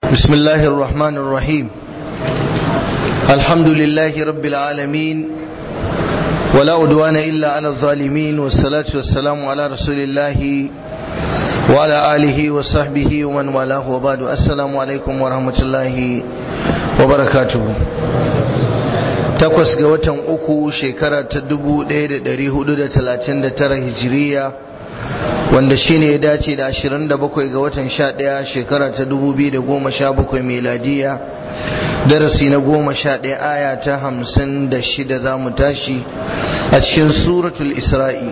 بسم الله الرحمن الرحيم الحمد لله رب العالمين ولا أدوان إلا على الظالمين والصلاة والسلام على رسول الله وعلى آله وصحبه ومن والاه وبعد السلام عليكم ورحمة الله وبركاته takwas ga watan uku shekara ta dubu ɗaya da ɗari hudu da talatin da tara hijiriya wanda shine ya dace da ashirin da bakwai ga watan sha ɗaya shekara ta dubu biyu da goma sha bakwai meladiya darasi na goma sha ɗaya aya ta hamsin da shida za mu tashi a cikin suratul isra'i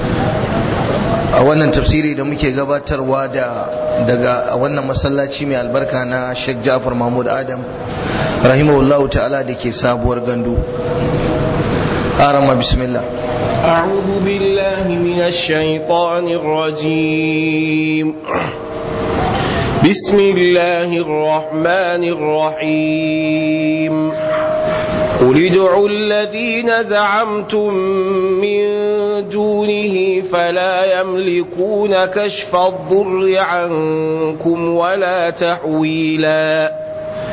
a wannan tafsiri da muke gabatarwa da daga wannan masallaci mai albarka na Sheikh Ja'far Mahmud Adam rahimahullahu ta'ala da ke sabuwar gandu arama bismillah أعوذ بالله من الشيطان الرجيم بسم الله الرحمن الرحيم قل ادعوا الذين زعمتم من دونه فلا يملكون كشف الضر عنكم ولا تحويلا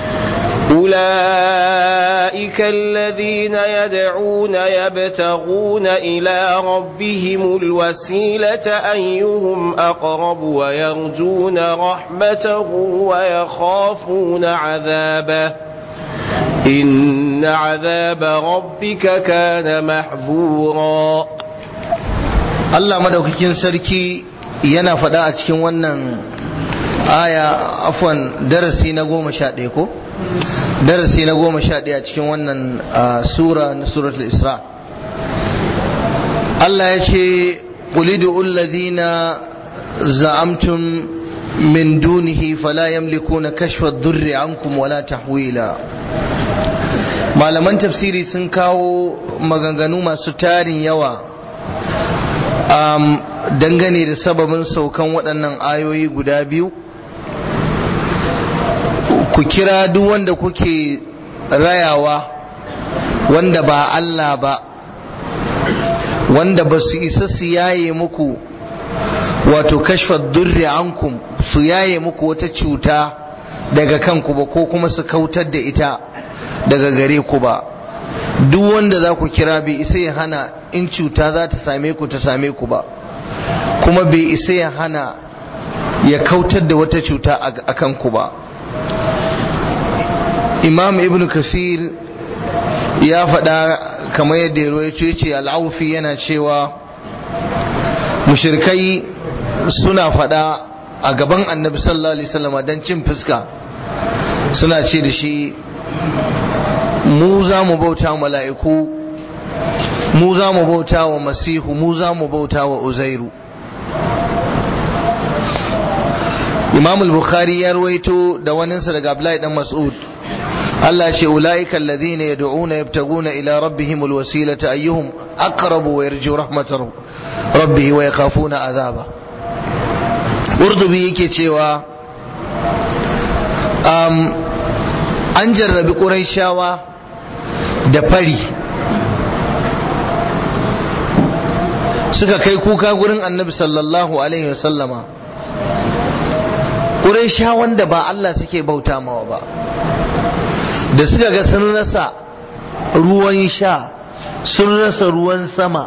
أولئك الذين يدعون يبتغون إلى ربهم الوسيلة أيهم أقرب ويرجون رحمته ويخافون عذابه إن عذاب ربك كان محذورا Allah madaukakin sarki yana faɗa a cikin wannan aya afwan darasi na goma sha ɗaya ko? darasi na goma sha ɗaya cikin wannan sura na suratul isra Allah ya ce ƙulidu ulladina za'amtum min dunihi fala yamlikuna kashfa durri ankum wala tahwila malaman tafsiri sun kawo maganganu masu tarin yawa dangane da sababin saukan waɗannan ayoyi guda biyu ku kira duk wanda kuke rayawa wanda ba Allah ba wanda ba su isa su yaye muku wato kashfa durri ankum su yaye muku wata cuta daga kanku ba ko kuma su kautar da ita daga gare ku ba duk wanda za ku kira bai isa ya hana in cuta za ta same ku ta same ku ba kuma bai isa ya hana ya kautar da wata cuta a kanku ba imam ibn kasir ya faɗa kamar yadda ya ya ce al'aufi yana cewa mushirkai suna faɗa a gaban annabi sallallahu alaihi wasallam don cin fuska suna ce da shi mu za mu bauta mala'iku mu za mu bauta wa masihu mu za mu bauta wa uzairu imam al-bukhari ya ruwaito da waninsa daga abdullahi dan mas'ud Allah ce ulaika alladhina yad'una yabtaguna ila rabbihim alwasilata ayyuhum aqrabu wa yarju rahmatar rabbih wa yakhafuna azaba urdubi yake cewa um, an jarrabi quraishawa da fari suka kai kuka gurin annabi sallallahu alaihi wasallama quraishawan da ba Allah suke bauta mawa ba da suka ga sun rasa ruwan sha sun rasa ruwan sama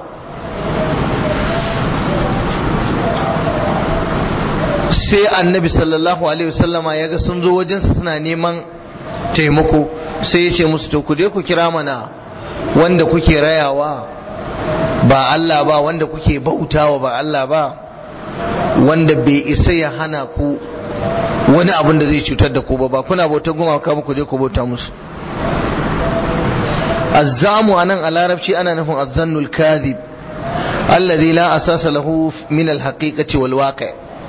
sai annabi sallallahu alaihi wasallama ya ga sun zo wajensa suna neman taimako sai ya ce musu to ku je ku kira mana wanda kuke rayawa ba Allah ba wanda kuke bautawa ba Allah ba wanda bai isa ya hana ku wani abin da zai cutar da ku ba ba kuna bauta gumaka ba ku je ku bauta musu azzamu anan a larabci ana nufin azzannul kadhib alladhi la asasa lahu min alhaqiqati wal waqi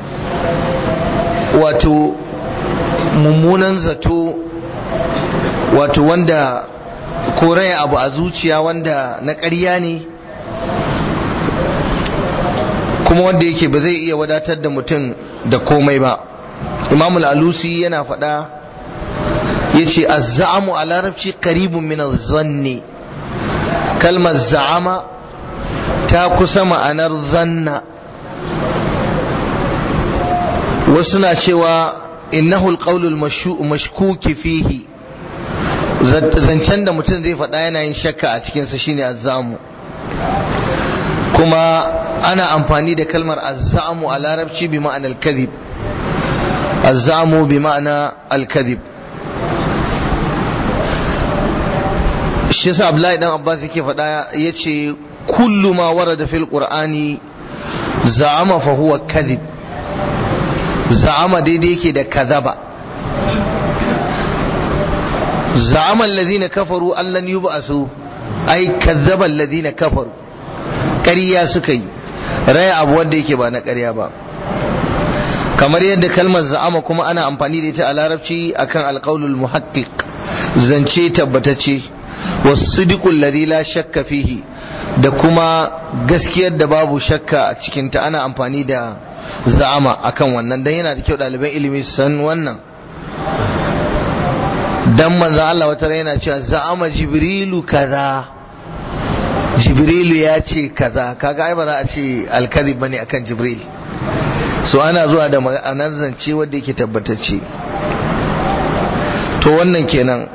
wato mummunan zato wato wanda ko raya abu a zuciya wanda na ƙarya ne kuma wanda yake ba zai iya wadatar da mutum da komai ba imam al-alusi yana faɗa ya ce azza'amu a larabci karibun min zanni kalmar za'ama ta kusa ma'anar zanna wasu na cewa innahu alqawlul mashkuki fihi zancen da mutum zai faɗa yana yin shakka a cikinsa shine azzamu kuma ana amfani da kalmar azzamu a larabci bi ma'ana al-kadhib azzamu bi ma'ana al-kadhib shi yasa Abdullahi dan Abbas yake faɗa yace kullu ma warada fil qur'ani za'ama fa huwa kadhib za'ama daidai yake da kadhaba za'ama alladhina kafaru allan yub'asu ai kadhaba alladhina kafaru ƙarya suka yi raya abu wanda yake ba na ƙarya ba kamar yadda kalmar za'ama kuma ana amfani da ita a larabci akan alqaulul muhaqqiq zance tabbatacce wasidiqul ladhi la shakka fihi da kuma gaskiyar da babu shakka a cikinta ana amfani da za'ama akan wannan dan yana da kyau ɗaliban ilimi su san wannan dan manzo Allah wata yana cewa za'ama jibrilu kaza jibrilu ya ce kaza kaga ai ba za a ce alkazib bane akan jibril so ana zuwa da ma'anar zance wanda yake tabbatacce to wannan kenan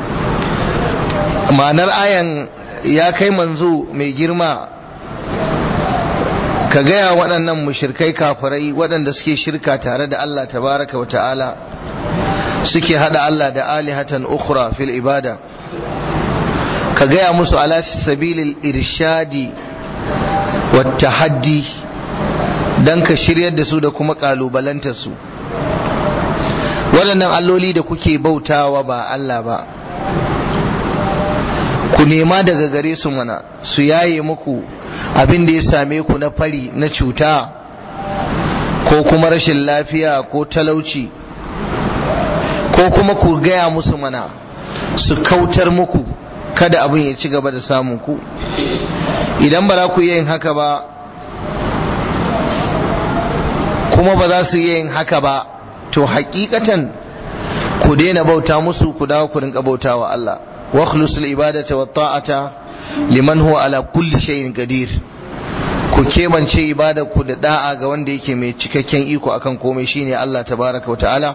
ma'anar ayan ya kai manzo mai girma ka gaya waɗannan mushirkai kafirai waɗanda suke shirka tare da Allah tabaraka wa ta'ala suke hada Allah da alihatan ukhra fil ibada ka gaya musu ala sabilil irshadi wa tahaddi dan ka shiryar da su da kuma kalubalantar su waɗannan alloli da kuke bautawa ba Allah ba ku nema daga gare su mana su yaye muku abin da ya same ku na fari na cuta ko kuma rashin lafiya ko talauci ko kuma ku gaya musu mana su kautar muku kada abin ya ci gaba da samun ku idan ba za ku yin haka ba kuma ba za su yin haka ba to hakikatan ku daina bauta musu ku dawo ku rinka bauta wa Allah واخلص العبادة والطاعة liman huwa ala kulli shay'in qadir ku kebance ibada ku da da'a ga wanda yake mai cikakken iko akan komai shine Allah tabaraka ta'ala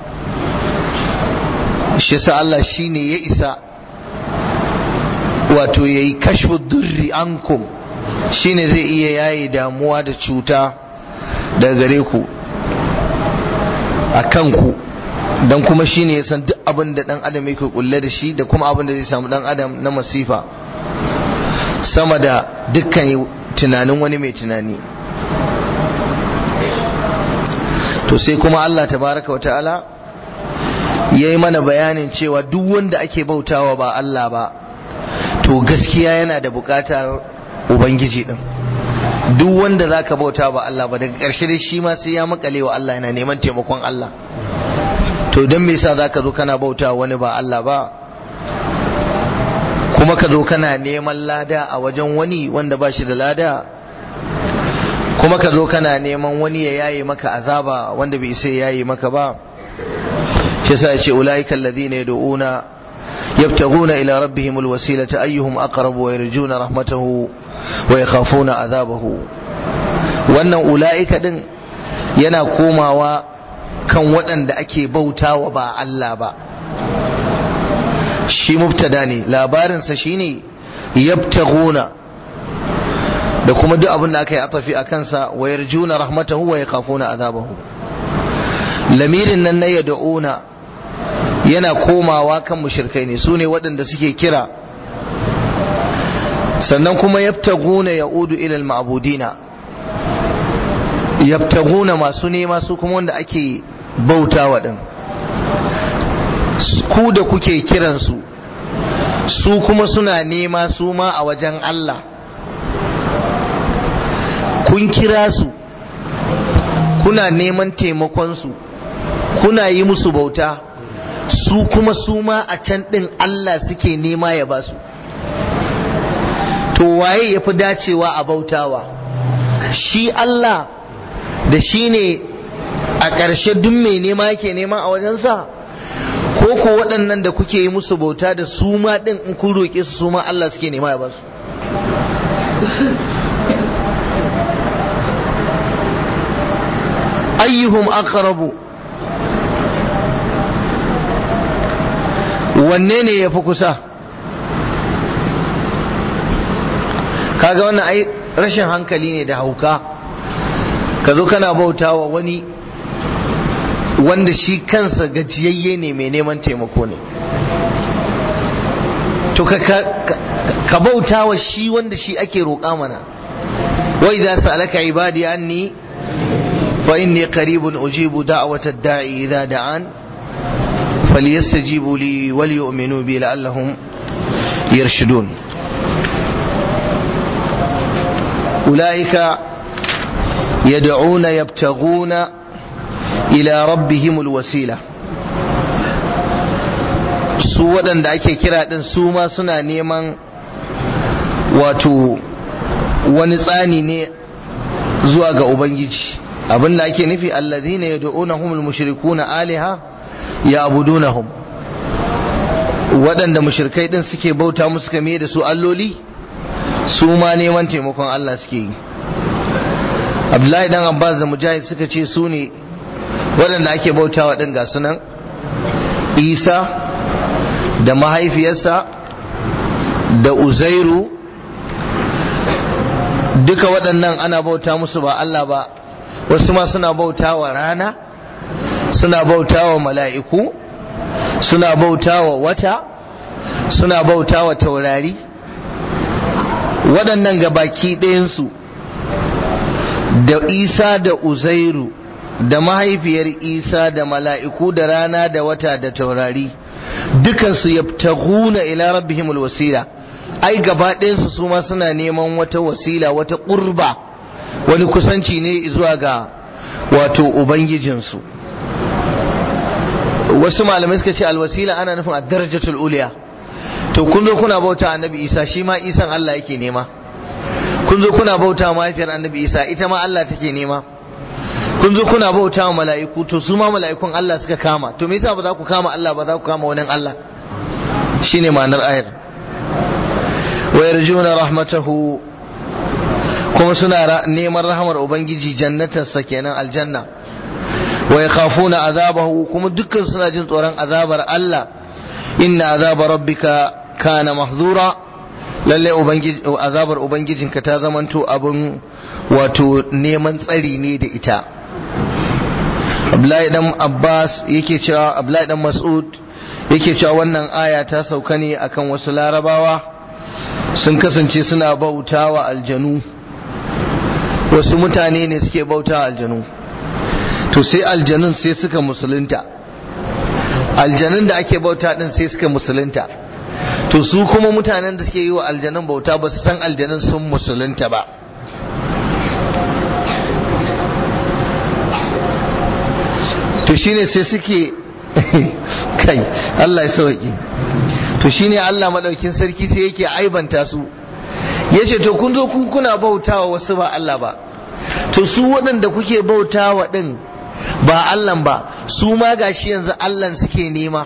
shi sa Allah shine ya isa wato yayi kashfu durri ankum shine zai iya yayi damuwa da cuta daga gare ku akan ku dan kuma shine ya san duk abin da dan adam yake kulle da shi da kuma abin da zai samu dan adam na masifa sama da dukkan tunanin wani mai tunani to sai kuma Allah tabaraka wa ta'ala ya yi mana bayanin cewa duk wanda ake bautawa ba Allah ba to gaskiya yana da bukatar ubangiji din duk wanda zaka bauta ba Allah ba daga ƙarshe dai shi ma sai ya makale wa Allah yana neman taimakon Allah to don me yasa zaka zo kana bauta wani ba Allah ba kuma ka zo kana neman lada a wajen wani wanda ba shi da lada kuma ka zo kana neman wani ya yaye maka azaba wanda bai sai yaye maka ba shi yasa yace ulaika alladhina yad'una yabtaguna ila rabbihim alwasilata ayyuhum aqrabu wa yarjuna rahmatahu wa yakhafuna azabahu wannan ulaika din yana komawa kan waɗanda ake bautawa ba Allah ba shi mubtada ne labarinsa shine yabtaguna da kuma duk abin da aka yi atafi a kansa wa yarjuna rahmatahu wa yakhafuna azabahu lamirin nan na yad'una yana komawa kan mushrikai ne sune waɗanda suke kira sannan kuma yabtaguna yaudu ila al-ma'budina yabtaguna masu nema su kuma wanda ake bautawa din ku da kuke kiransu su kuma suna nema su ma a wajen Allah kun kira su kuna neman taimakonsu kuna yi musu bauta su kuma su ma a can ɗin Allah suke nema ya ba su to waye ya fi dacewa a bautawa shi Allah da shi ne a ƙarshe duk mai nema yake nema a wajensa ko ko waɗannan da kuke yi musu bauta da su ma ɗin in kun roƙe su su ma Allah suke nema ya ba su ayyuhum aqrabu wanne ne ya fi kusa kaga wannan ai rashin hankali ne da hauka ka zo kana bauta wa wani wanda shi kansa gajiyayye ne mai neman taimako ne to ka bauta wa shi wanda shi ake roƙa mana wai za su alaka ibadi anni fa inni qaribun ujibu da'wata da'i idza da'an falyastajibu li wal yu'minu bi la'allahum yarshudun ulaika yad'una yabtaghuna ila rabbihimul wasila su waɗanda ake kira ɗin su ma suna neman wato wani tsani ne zuwa ga ubangiji abin da ake nufi allazina yad'unahumul mushrikuna aliha ya'budunahum waɗanda mushrikai ɗin suke bauta musu kame da su alloli su ma neman taimakon Allah suke yi Abdullahi dan Abbas da Mujahid suka ce su ne waɗanda ake bautawa ɗin ga sunan Isa da mahaifiyarsa da Uzairu duka waɗannan ana bauta musu ba Allah ba wasu ma suna bauta wa rana suna bauta wa mala'iku suna bauta wa wata suna bauta wa taurari waɗannan ga baki ɗayansu da isa da uzairu da mahaifiyar isa da mala'iku da rana da wata da taurari dukansu yabtaghuna ila rabbihimul wasila ai gaba ɗayansu su ma suna neman wata wasila wata ƙurba wani kusanci ne zuwa ga wato ubangijinsu wasu malamai suka ce alwasila ana nufin ad-darajatul uliya to kun zo kuna bauta annabi isa shi ma isan Allah yake nema kun zo kuna bauta mahaifiyar annabi isa ita ma Allah take nema kun zo kuna bauta wa mala'iku to su ma mala'ikun Allah suka kama to me yasa ba za ku kama Allah ba za ku kama wani Allah shine ma'anar ayar wa yarjuna rahmatahu kuma suna neman rahamar ubangiji jannatarsa kenan aljanna wa yakhafuna azabahu kuma dukkan suna jin tsoron azabar Allah inna azaba rabbika kana mahzura lalle ubangiji azabar ubangijinka ta zamanto abun wato neman tsari ne da ita Abdullahi dan Abbas yake cewa Abdullahi dan Mas'ud yake cewa wannan aya ta sauka ne akan wasu larabawa sun kasance suna bautawa aljanu wasu mutane ne suke bautawa aljanu to sai aljanun sai suka musulunta aljanun da ake bauta din sai suka musulunta to su kuma mutanen da suke yi wa aljanun bauta ba su san aljanun sun musulunta ba to shine sai suke kai Allah ya sauki to shine Allah madaukin sarki sai yake aibanta su yace to kun zo kun kuna bautawa wasu ba Allah ba to su waɗanda kuke bautawa din ba Allah ba su ma gashi yanzu Allah suke nema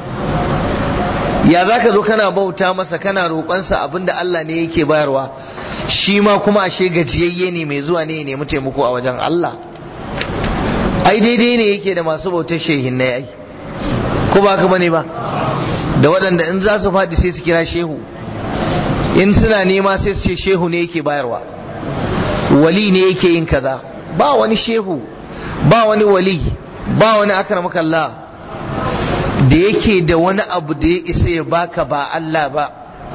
ya za ka zo kana bauta masa kana roƙonsa abinda Allah ne yake bayarwa shi ma kuma ashe gajiyayye ne mai zuwa ne ya nemi taimako a wajen Allah ai daidai ne yake da masu bautar shehin na ai ko ba ka bane ba da waɗanda in za su faɗi sai su kira shehu in suna nema sai su ce shehu ne yake bayarwa wali ne yake yin kaza ba wani shehu ba wani wali ba wani akramakallah da yake da wani abu da ya isa ya baka ba Allah ba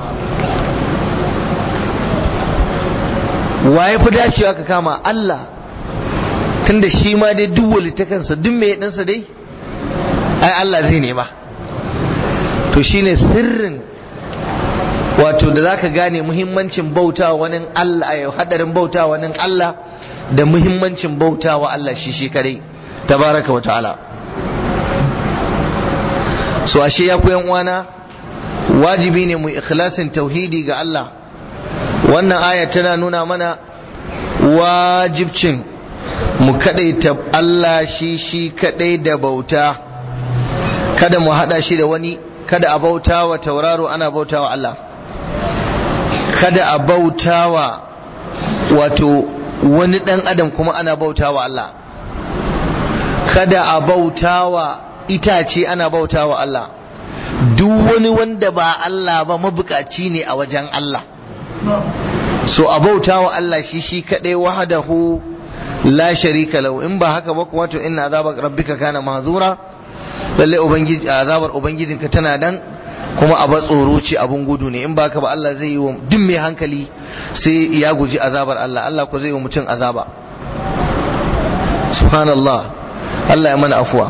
waye fi dacewa ka kama Allah tunda shi ma dai duk walitakansa duk mai ɗansa dai ai Allah zai nema to shine sirrin wato da zaka gane muhimmancin bauta wani Allah hadarin bauta wani Allah da muhimmancin bauta wa Allah shi shi kadai tabaraka wa ta'ala so ashe ya koyan uwana wajibi ne mu ikhlasin tauhidi ga Allah wannan aya tana nuna mana wajibcin mu kadaita Allah shi shi kadai da bauta kada mu hada shi da wani kada a bauta wa tauraro ana bauta wa Allah kada a bauta wa wato wani dan adam kuma ana bauta wa Allah kada a bauta wa itace ana bauta wa Allah duk wani wanda ba Allah ba mabukaci ne a wajen Allah so a bauta wa Allah shi shi kadai wahdahu la sharika lahu in ba haka ba kuma to inna azaba rabbika kana mahzura lalle ubangiji azabar ubangijinka tana nan kuma a tsoro ce abun gudu ne in ba haka ba Allah zai yi wa duk mai hankali sai ya guji azabar Allah Allah ko zai yi wa mutum azaba subhanallah Allah ya mana afuwa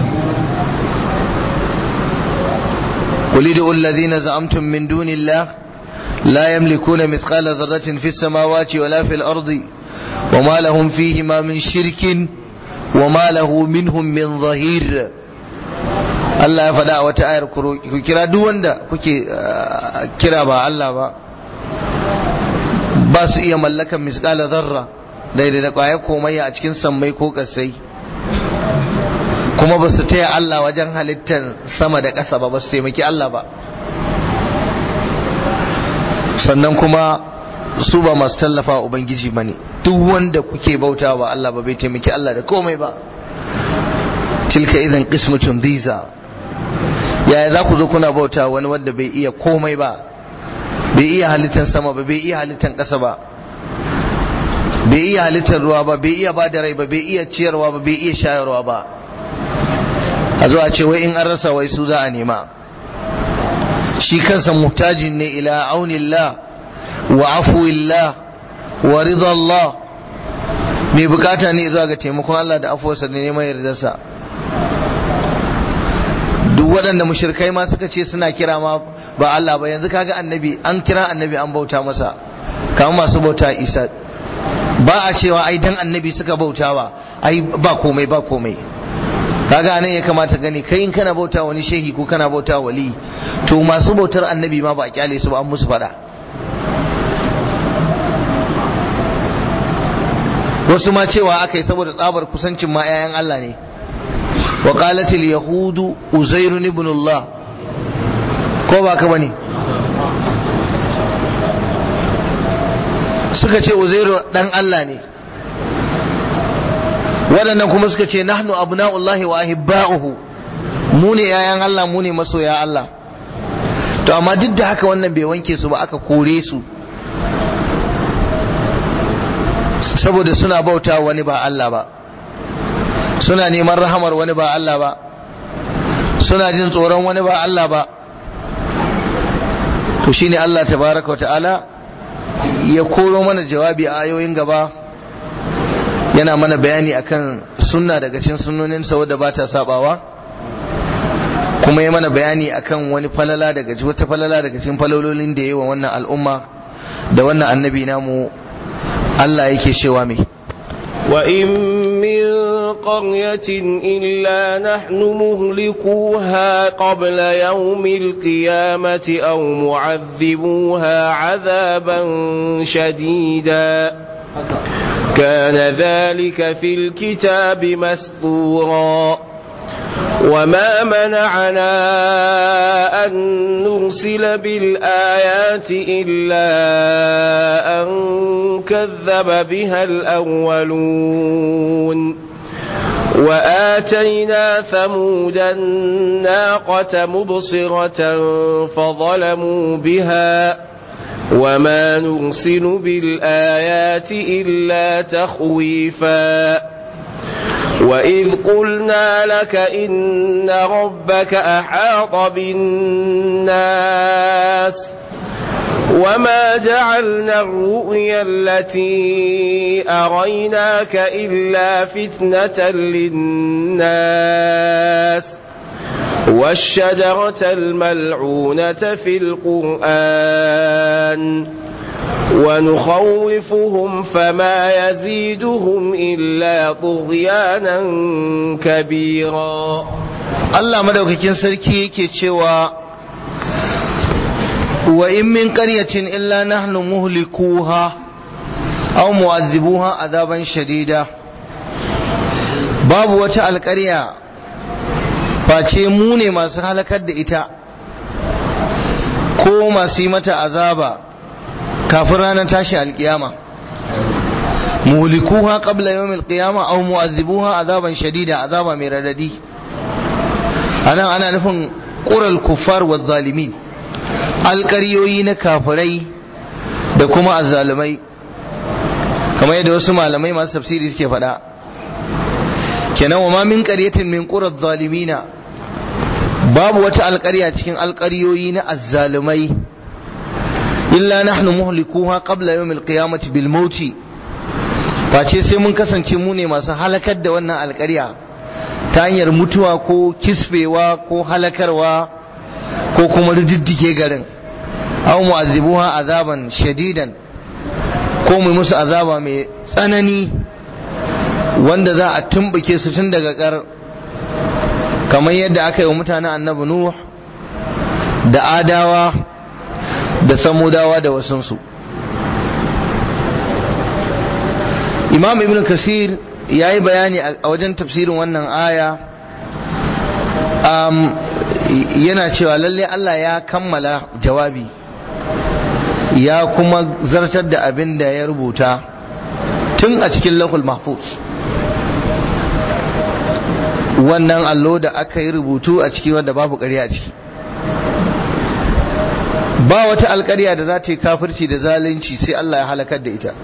قل ادعوا الذين زعمتم من دون الله لا يملكون مثقال ذرة في السماوات ولا في الأرض وما لهم فيهما من شرك وما له منهم من ظهير Allah ya faɗa a wata ayar ku kira duk wanda kuke kira ba Allah ba ba su iya mallakan misƙala zarra daidai da ƙwayar komayya a cikin sammai ko ƙasai kuma ba su taya Allah wajen halittar sama da ƙasa ba ba su taimaki Allah ba sannan kuma su ba masu tallafa ubangiji ba ne duk wanda kuke bauta wa Allah ba bai taimaki Allah da komai ba tilka idan qismatun dhiza yaya za ku zo kuna bauta wani wanda bai iya komai ba bai iya halittar sama ba bai iya halittar ƙasa ba bai iya halittar ruwa ba bai iya ba da rai ba bai iya ciyarwa ba bai iya shayarwa ba a zuwa ce wai in an rasa wai su za a nema shi kansa muhtajin ne ila aunillah wa afuwillah wa ridallah mai bukata ne zuwa ga taimakon Allah da afuwarsa da neman yardarsa duk waɗanda mushrikai ma suka ce suna kira ma ba Allah ba yanzu kaga annabi an kira annabi an bauta masa kamar masu bauta Isa ba a cewa ai dan annabi suka bautawa ai ba komai ba komai kaga nan ya kamata gani kai in kana bauta wani shehi ko kana bauta wali to masu bautar annabi ma ba a kyale su ba an musu fada wasu ma cewa aka yi saboda tsabar kusancin ma 'ya'yan Allah ne wa qalatil yahudu uzairu ibn Allah ko ba ka bane suka ce uzairu dan Allah ne waɗannan kuma suka ce nahnu abna'ullahi wa ahibba'uhu mu ne yayan Allah mu ne masoya Allah to amma duk da haka wannan bai wanke su ba aka kore su saboda suna bauta wani ba Allah ba suna neman rahamar wani ba Allah ba suna jin tsoron wani ba Allah ba to shine Allah tabaraka ta'ala ya koro mana jawabi a ayoyin gaba yana mana bayani akan sunna daga cikin sunnoninsa wadda ba ta sabawa kuma ya mana bayani akan wani falala daga wata falala daga cikin falalolin da ya yi wa wannan al'umma da wannan annabi namu Allah yake cewa mai وإن من قرية إلا نحن مهلكوها قبل يوم القيامة أو معذبوها عذابا شديدا كان ذلك في الكتاب مسطورا وما منعنا أن نرسل بالآيات إلا أن كذب بها الأولون وآتينا ثمود الناقة مبصرة فظلموا بها وما نرسل بالآيات إلا تخويفا وإذ قلنا لك إن ربك أحاط بالناس وما جعلنا الرؤيا التي أريناك إلا فتنة للناس والشجرة الملعونة في القرآن ونخوفهم فما يزيدهم إلا طغيانا كبيرا Allah madaukakin sarki yake cewa wa in min qaryatin illa nahnu muhlikuha aw mu'azzibuha azaban shadida babu wata alƙarya face mu ne masu halakar da ita ko masu yi mata azaba kafin ranar tashi alkiyama muhlikuha qabla yawm alqiyama aw mu'azzibuha azaban shadida azaba mai radadi anan ana nufin ƙural kuffar wa zalimin alƙaryoyi na kafirai da kuma azzalumai kamar yadda wasu malamai masu tafsiri suke faɗa kenan wa ma min qaryatin min qura zalimina babu wata alƙarya cikin alƙaryoyi na azzalumai illa nahnu muhlikuha qabla yawm alqiyamati bil mauti face sai mun kasance mu ne masu halakar da wannan alƙarya ta hanyar mutuwa ko kisfewa ko halakarwa ko kuma riddige garin aw mu'azzibuha azaban shadidan ko mu musu azaba mai tsanani wanda za a tumbuke su tun daga kar kamar yadda aka yi wa mutanen annabi nuh da adawa da samudawa da wasunsu imam ibn kasir ya yi bayani a wajen tafsirin wannan aya yana cewa lalle Allah ya kammala jawabi ya kuma zartar da abin da ya rubuta tun a cikin lahul mahfuz wannan allo da aka yi rubutu a ciki wanda babu ƙarya a ciki ba wata alƙarya da za ta yi kafirci da zalunci sai Allah ya halakar da ita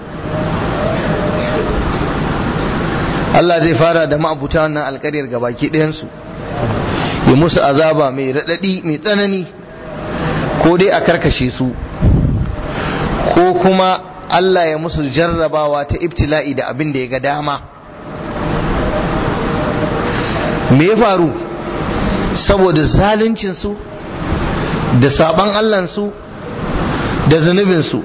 Allah zai fara da ma'abuta wannan alƙaryar gabaki ɗayansu ya musu azaba mai raɗaɗi mai tsanani ko dai a karkashe su ko kuma Allah ya musu jarrabawa ta ibtila'i da abin da ya ga dama me ya faru saboda zaluncinsu da saban Allahnsu da zunubinsu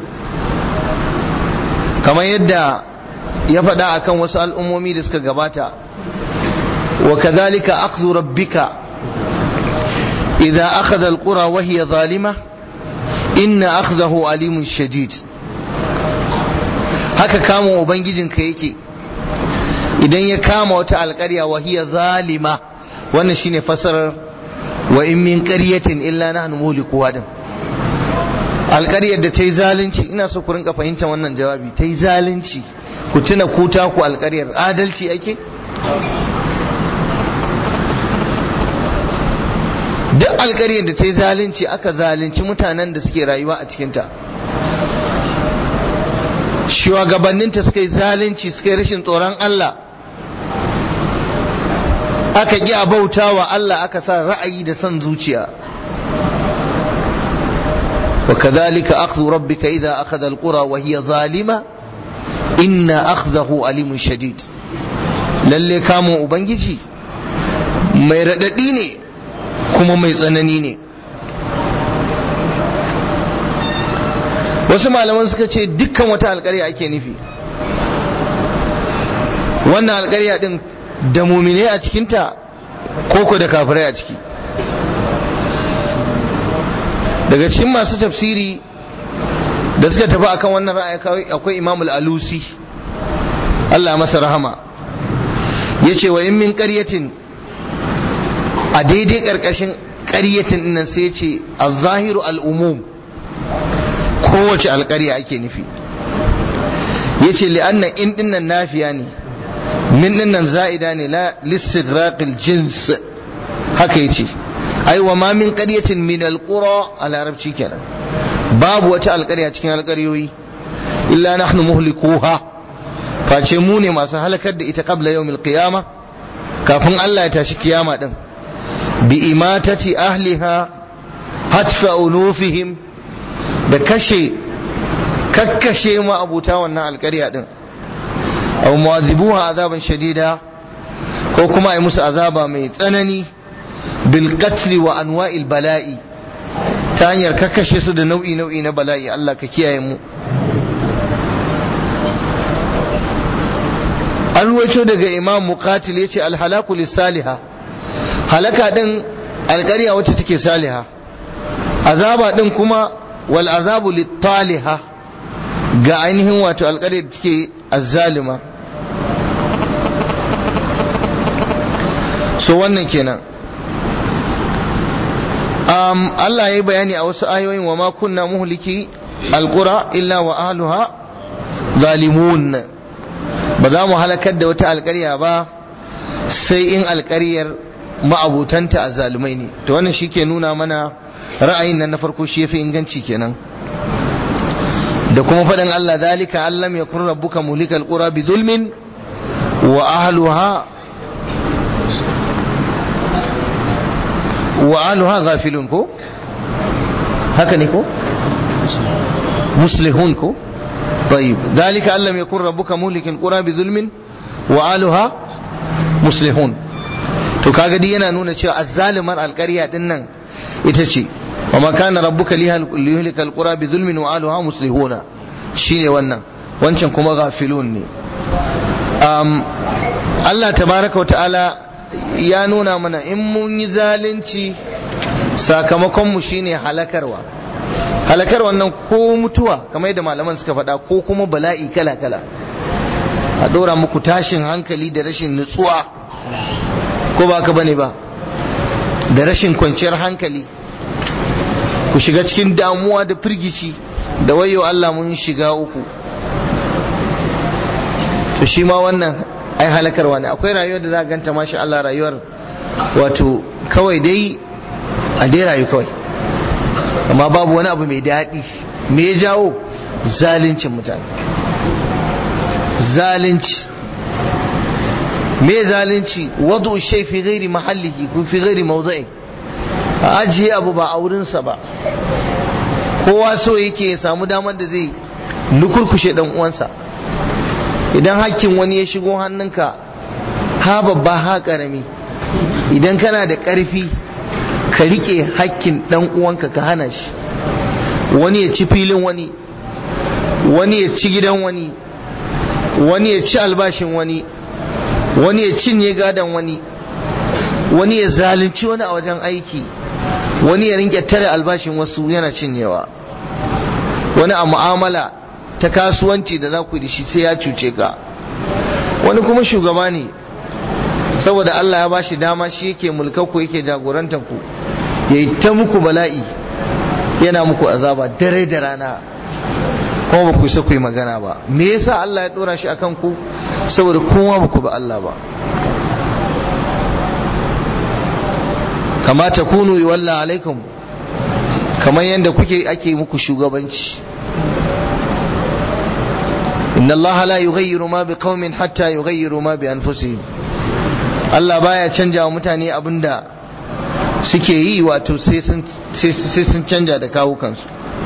kamar yadda ya faɗa akan wasu al'ummomi da suka gabata wa kadhalika akhdhu rabbika idza akhadha alqura wa hiya zalima inna akhdahu alimun shadid haka kama ubangijinka yake idan ya kama wata alƙarya wa hiya zalima wannan shine fasarar wa in min qaryatin illa nahnu muhlikuha din alƙaryar da ta yi zalunci ina so ku rinka fahimtar wannan jawabi ta yi zalunci ku tuna kuta ku alƙaryar adalci ake duk alƙaryar da ta yi zalunci aka zalunci mutanen da suke rayuwa a cikinta shugabanninta suka yi zalunci suka yi rashin tsoron Allah aka ƙi a bauta wa Allah aka sa ra'ayi da son zuciya وكذلك أخذ ربك إذا أخذ القرى وهي ظالمة إن أخذه أليم شديد lalle kamo ubangiji mai raɗaɗi ne kuma mai tsanani ne wasu malaman suka ce dukkan wata alƙarya ake nufi wannan alƙarya ɗin da mumine a cikinta koko da kafirai a ciki daga cikin masu tafsiri da suka tafi akan wannan ra'ayi akwai imamul alusi Allah masa rahama ya ce wa in min ƙaryatin a daidai ƙarƙashin ƙaryatin nan sai ce a zahiru al'umum kowace alƙarya ake nufi ya ce li'annan in dinnan nafiya ne min dinnan za'ida ne la listigraqil jins haka ya ce ai wa ma min qaryatin min alqura a larabci kenan babu wata alƙarya cikin alƙaryoyi illa nahnu muhlikuha face mu ne masu halakar da ita qabla yawmil qiyama kafin Allah ya tashi kiyama din bi imatati ahliha hatfa unufihim da kashe kakkashe ma abuta wannan alƙarya din aw mu'adhibuha azaban shadida ko kuma ai musu azaba mai tsanani bilkatli wa anwa'il bala'i ta hanyar kakkashe su da nau'i nau'i na bala'i Allah ka kiyaye mu an ruwaito daga imam muqatil yace alhalaku lisaliha halaka din alƙarya wacce take saliha azaba din kuma wal azabu littaliha ga ainihin wato alƙarya da take azzalima so wannan kenan um, Allah ya yi bayani a wasu ayoyin wa ma kunna muhliki alqura illa wa ahluha zalimun ba za mu halakar da wata alƙarya ba sai in alƙaryar ma'abutanta azzalumai ne to wannan shi ke nuna mana ra'ayin nan na farko shi yafi inganci kenan da kuma faɗin Allah zalika allam yakun rabbuka mulikal qura bi zulmin wa ahluha wa ahluha ghafilun ko haka ne ko muslihun ko طيب ذلك أن لم يكن ربك مهلك القرى بظلم وآلها مصلحون to kaga dai yana nuna cewa azzalimar alƙarya din nan ita ce wa ma kana rabbuka liyuhlikal qura bi zulmin wa ahliha muslihuna shine wannan wancan kuma ghafilun ne um, Allah tabaraka wa ta'ala ya nuna mana in mun yi zalunci sakamakon mu shine halakarwa halakar wannan ko mutuwa kamar yadda malaman suka faɗa ko kuma bala'i kala-kala a ɗora muku tashin hankali da rashin nutsuwa ko ba ka bane ba da rashin kwanciyar hankali ku shiga cikin damuwa da firgici da wayo Allah mun shiga uku to shi ma wannan ai halakarwa ne akwai rayuwar da za a ganta mashi Allah rayuwar wato kawai dai a dai rayu kawai amma babu wani abu mai daɗi me ya jawo zalincin mutane zalunci me zalunci wadu shay fi ghairi mahallihi ko fi ghairi mawdu'i a ajiye abu ba a wurinsa ba kowa so yake ya samu damar da zai nukurkushe dan uwansa idan hakkin wani ya shigo hannunka ha babba ha karami idan kana da ƙarfi ka rike hakkin dan uwanka ka hana shi wani ya ci filin wani wani ya ci gidan wani wani ya ci albashin wani wani ya cinye gadon wani wani ya zalunci wani a wajen aiki wani ya rinke tare albashin wasu yana cinyewa wani a mu'amala ta kasuwanci da za ku da shi sai ya cuce ka wani kuma shugaba ne saboda Allah ya bashi dama shi yake mulkar ku yake jagorantar ku yayi ta muku bala'i yana muku azaba dare da rana kuma ba ku isa ku yi magana ba me yasa Allah ya dora shi akan ku saboda kowa ba ku bi Allah ba kama ta kunu yi wallah alaikum kamar yadda kuke ake muku shugabanci inna Allah la yughayyiru ma bi qaumin hatta yughayyiru ma bi anfusihim Allah baya canja wa mutane abinda suke yi wato sai sun canja da kawukansu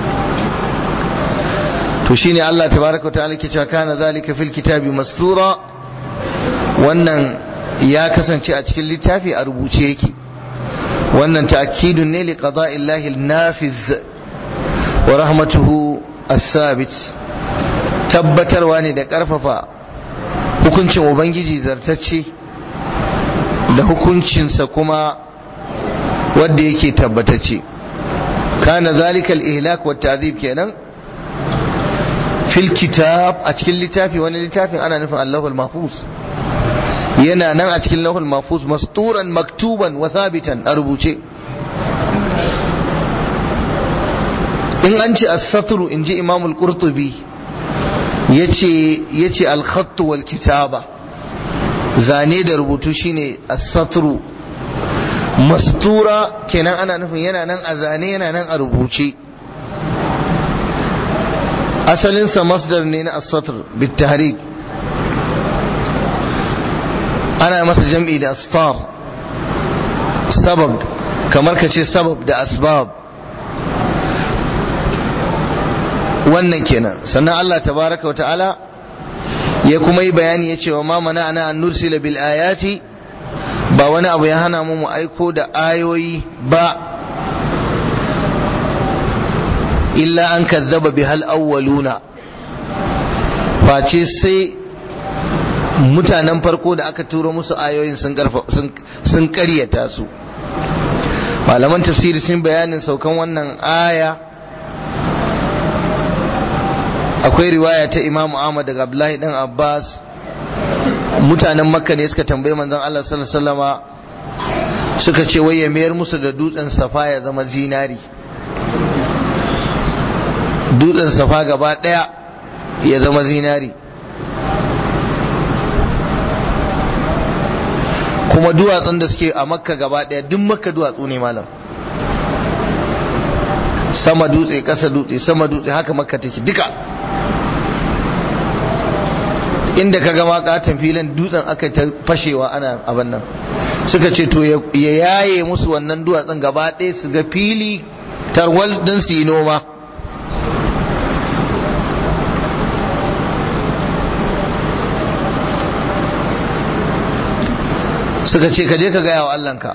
to shine Allah tabaraka ta'ala ke cewa kana zalika fil kitabi mastura wannan ya kasance a cikin littafi a rubuce yake wannan ta'kidun ne li qada'illahi an-nafiz wa rahmatuhu as-sabit tabbatarwa ne da karfafa hukuncin ubangiji zartacce da hukuncinsa kuma wanda yake tabbatacce kana zalika al-ihlak wa ta'dhib kenan fil kitab a cikin littafi wani littafin ana nufin Allahul Mahfuz yana nan a cikin Allahul Mahfuz masturan maktuban wa thabitan a rubuce in an ce as-satru inji Imam al-Qurtubi yace yace al-khatt wal kitaba zane da rubutu shine as-satru mastura kenan ana nufin yana nan a zane yana nan a rubuce asalinsa masdar ne na asatr bitahrik ana masa jam'i da astar sabab kamar ka ce sabab da asbab wannan kenan sannan Allah tabaraka wa ta'ala ya kuma yi bayani ya ce wa ma mana ana an nursila bil ayati ba wani abu ya hana mu mu aiko da ayoyi ba illa an kazzaba bi hal awwaluna face sai mutanen farko da aka turo musu ayoyin sun karyata su malaman tafsiri sun bayanin saukan wannan aya akwai riwaya ta imam ahmad daga abdullahi dan abbas mutanen makka ne suka tambayi manzon allah sallallahu alaihi wasallama suka ce wai ya mayar musu da dutsen safa ya zama zinari dutsen safa gaba daya ya zama zinari kuma duwatsun da suke a makka gaba daya duk makka duwatsu ne malam sama dutse ƙasa dutse sama dutse haka makka take duka inda ka gama katon filin dutsen aka ta fashewa ana abin nan suka ce to ya yaye musu wannan duwatsun gaba ɗaya su ga fili tarwal din su yi noma suka ce ka je ka gaya wa Allahnka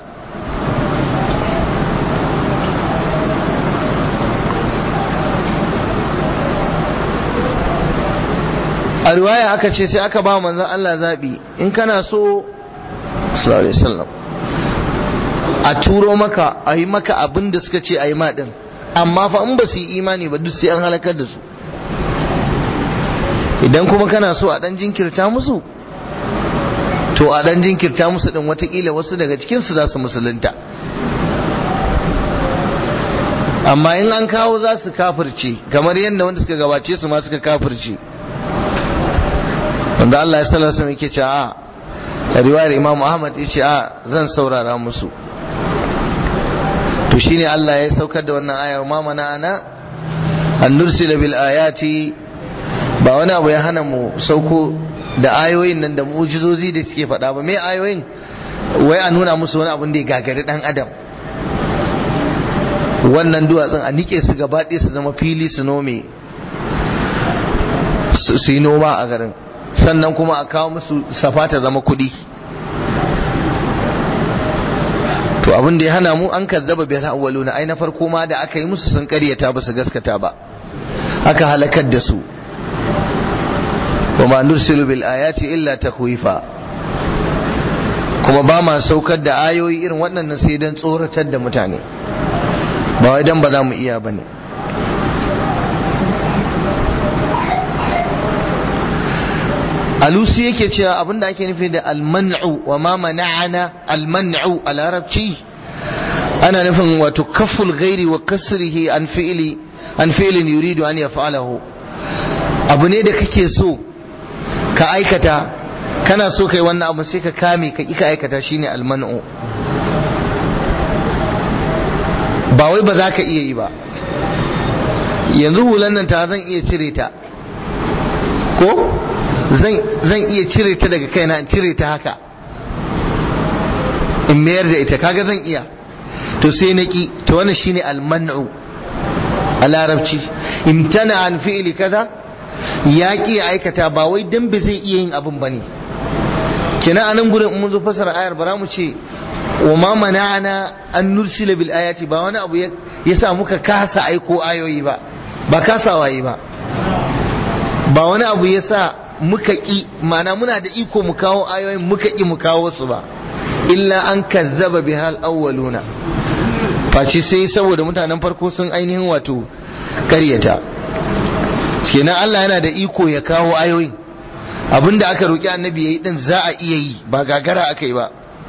a riwaya aka ce sai aka ba manzon Allah zaɓi in kana so sallallahu a turo maka a yi maka abin da suka ce a yi maɗin amma fa in ba su yi imani ba duk sai an halakar da su idan kuma kana so a ɗan jinkirta musu to a ɗan jinkirta musu ɗin watakila wasu daga cikinsu za su musulunta amma in an kawo za su kafirce kamar yadda wanda suka gabace su ma suka kafirce wanda Allah ya salasa mai ke ce a riwayar Imam Ahmad ya ce a zan saurara musu to shine Allah ya saukar da wannan ayar ma mana ana an nursila bil ayati ba wani abu ya hana mu sauko da ayoyin nan da mu'jizozi da suke faɗa ba me ayoyin wai a nuna musu wani abun da ya gagari dan adam wannan duwatsun a nike su gaba ɗaya su zama fili su nome su yi noma a garin sannan kuma a kawo musu safa ta zama kuɗi to abin da ya hana mu an kazzaba bil awwaluna ai na farko ma da aka yi musu sun karyata ba su gaskata ba aka halakar da su wa ma nursilu bil ayati illa takhwifa kuma ba ma saukar da ayoyi irin waɗannan sai dan tsoratar da mutane ba wai dan ba za mu iya bane alusi yake cewa abinda ake nufi da alman'u wa ma mana'ana alman'u a larabci ana nufin wato kaful gairi wa kasrihi an fi'ili an fi'ilin yuridu an yaf'alahu abu ne da kake so ka aikata kana so kai wannan abu sai ka kame ka ka aikata shine alman'u ba wai ba za ka iya yi ba yanzu hulan nan ta zan iya cire ta ko zan iya cire ta daga kaina in cire ta haka in mayar da ita kaga zan iya to sai na ki to wannan shine almanu a larabci imtana an fi'li kaza ya ki aikata ba wai dan ba zai iya yin abin bane kina anan gurin mun zo fasara ayar bara mu ce wa ma mana'ana an nursila bil ayati ba wani abu ya sa muka kasa aiko ayoyi ba ba kasawa yi ba ba wani abu ya sa muka ƙi mana muna da iko mu kawo ayoyin muka ƙi mu kawo su ba illa an kazzaba bi hal awwaluna face sai saboda mutanen farko sun ainihin wato ƙaryata kenan Allah yana da iko ya kawo ayoyin abinda aka roki annabi yayi din za a iya yi ba gagara aka yi ba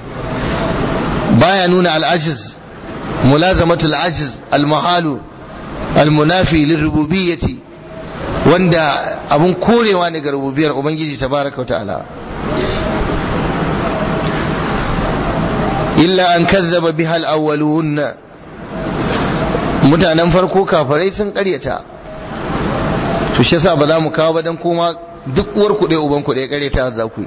baya nuna al'ajiz mulazamatul ajiz al-muhalu al-munafi lirrububiyyati wanda abun korewa ne ga rububiyar ubangiji tabaraka wa ta'ala illa an kazzaba biha al-awwalun mutanen farko kafirai sun karyata to shi yasa ba za mu kawo ba dan kuma duk uwar ku dai uban ku dai karyata za ku yi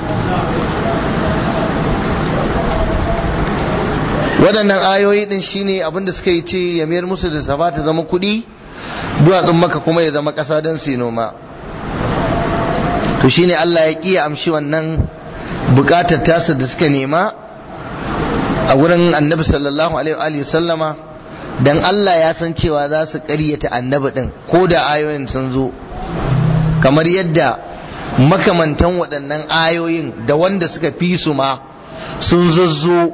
waɗannan ayoyi din shine abinda suka yi ce ya mayar musu da safa ta zama kuɗi duwatsun maka kuma ya zama ƙasa don su noma to shine Allah ya ƙi amshi wannan buƙatar tasa da suka nema a wurin annabi sallallahu alaihi wa sallama dan Allah ya san cewa za su ƙaryata annabi ɗin ko da ayoyin sun zo kamar yadda makamantan waɗannan ayoyin da wanda suka fi su ma sun zazzo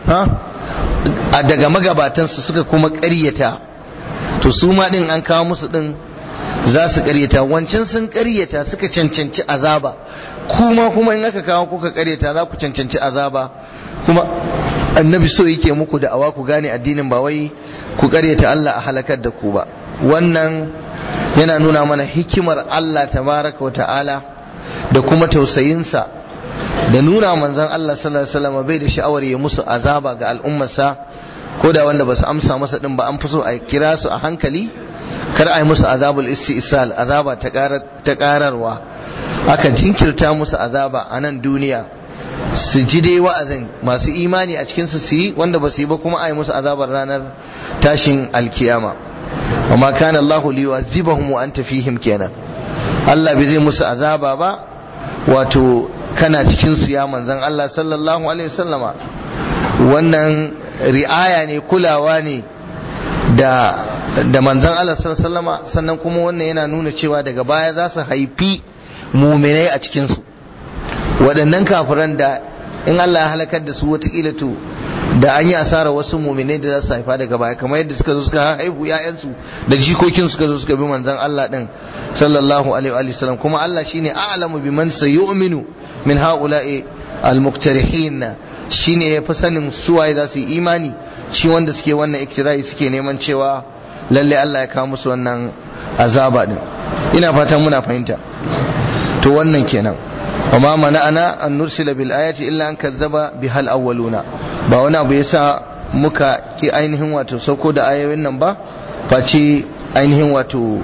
a daga magabatansu suka kuma ƙaryata to su ma din an kawo musu din za su karyata wancan sun karyata suka cancanci azaba kuma kuma in aka kawo kuka karyata za ku cancanci azaba kuma annabi so yake muku da awa ku gane addinin ba wai ku karyata Allah a halakar da ku ba wannan yana nuna mana hikimar Allah tabaraka wa ta'ala da kuma tausayinsa da nuna manzon Allah sallallahu alaihi wasallam bai da sha'awar ya musu azaba ga al'ummarsa ko da wanda ba su amsa masa din ba an fi so a kira su a hankali kar a yi musu azabul istisal azaba ta kararwa aka jinkirta musu azaba a nan duniya su ji dai wa'azin masu imani a cikin su yi wanda ba su yi ba kuma a yi musu azabar ranar tashin alkiyama amma kana Allah li yu'azzibahum wa anta fihim kenan Allah bai zai musu azaba ba wato kana cikin su ya manzon Allah sallallahu alaihi wasallama wannan ri'aya ne kulawa ne da da manzon Allah sallallahu alaihi wasallama sannan kuma wannan yana nuna cewa daga baya za su haifi muminai a cikin su waɗannan kafiran da in Allah ya halakar da su watakila to da an yi asara wasu muminai da za su haifa daga baya kamar yadda suka zo suka haihu ya'yansu da jikokin suka zo suka bi manzon Allah din sallallahu alaihi wa sallam kuma Allah shine a'lamu biman sayu'minu min ha'ula'i al-muqtarihin shine ya fi sanin suwaye za su yi imani shi wanda suke wannan iktirai suke neman cewa lalle Allah ya kawo musu wannan azaba din ina fatan muna fahimta to wannan kenan وما منعنا أن نرسل بالآيات إلا أن كذب بها الأولون ba wani abu yasa muka ki ainihin wato sauko da ayoyin nan ba face ainihin wato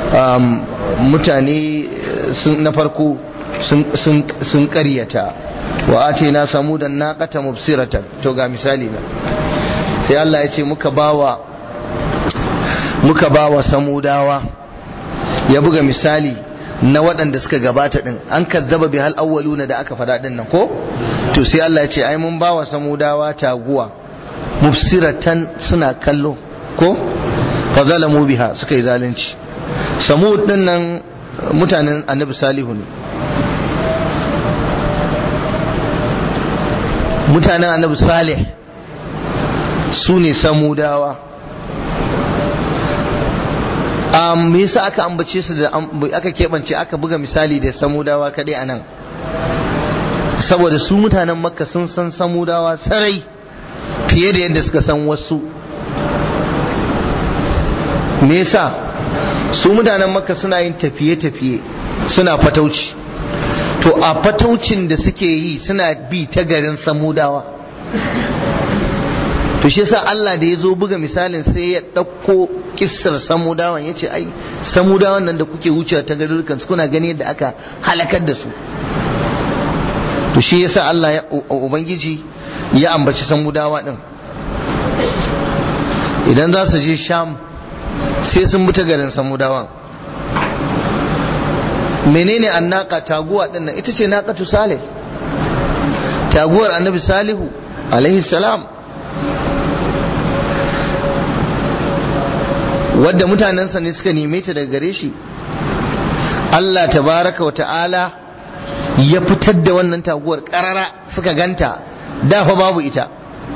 mutane na farko sun karyata wa ate na samu da naƙata mubsiratan to ga misali na sai Allah ya ce muka bawa muka bawa samudawa ya buga misali na waɗanda suka gabata ɗin an kazzaba bi hal awwaluna da aka faɗa ɗin nan ko to sai Allah ya ce ai mun bawa samudawa taguwa mubsiratan suna kallo ko fa zalamu biha suka yi zalunci samud ɗin nan mutanen annabi salihu ne mutanen annabi salih su ne samudawa um, me yasa aka ambace su da aka keɓance aka buga misali da samudawa kaɗai a nan saboda su mutanen makka sun san samudawa sarai fiye da yadda suka san wasu me yasa su mutanen makka suna yin tafiye-tafiye suna fatauci to a fataucin da suke yi suna bi ta garin samudawa to shi yasa Allah da ya zo buga misalin sai ya ɗauko kissar samudawan ya ce ai samudawan nan da kuke wucewa ta garurukan su kuna gani yadda aka halakar da su to shi yasa Allah ya ubangiji ya ambaci samudawa din idan za su je sham sai sun bi ta garin samudawan menene annaka taguwa din nan ita ce naqatu salih taguwar annabi salihu alaihi salam wadda mutanensa ne suka neme ta daga gare shi Allah tabaraka wa ta'ala ya fitar da wannan taguwar karara suka ganta dafa babu ita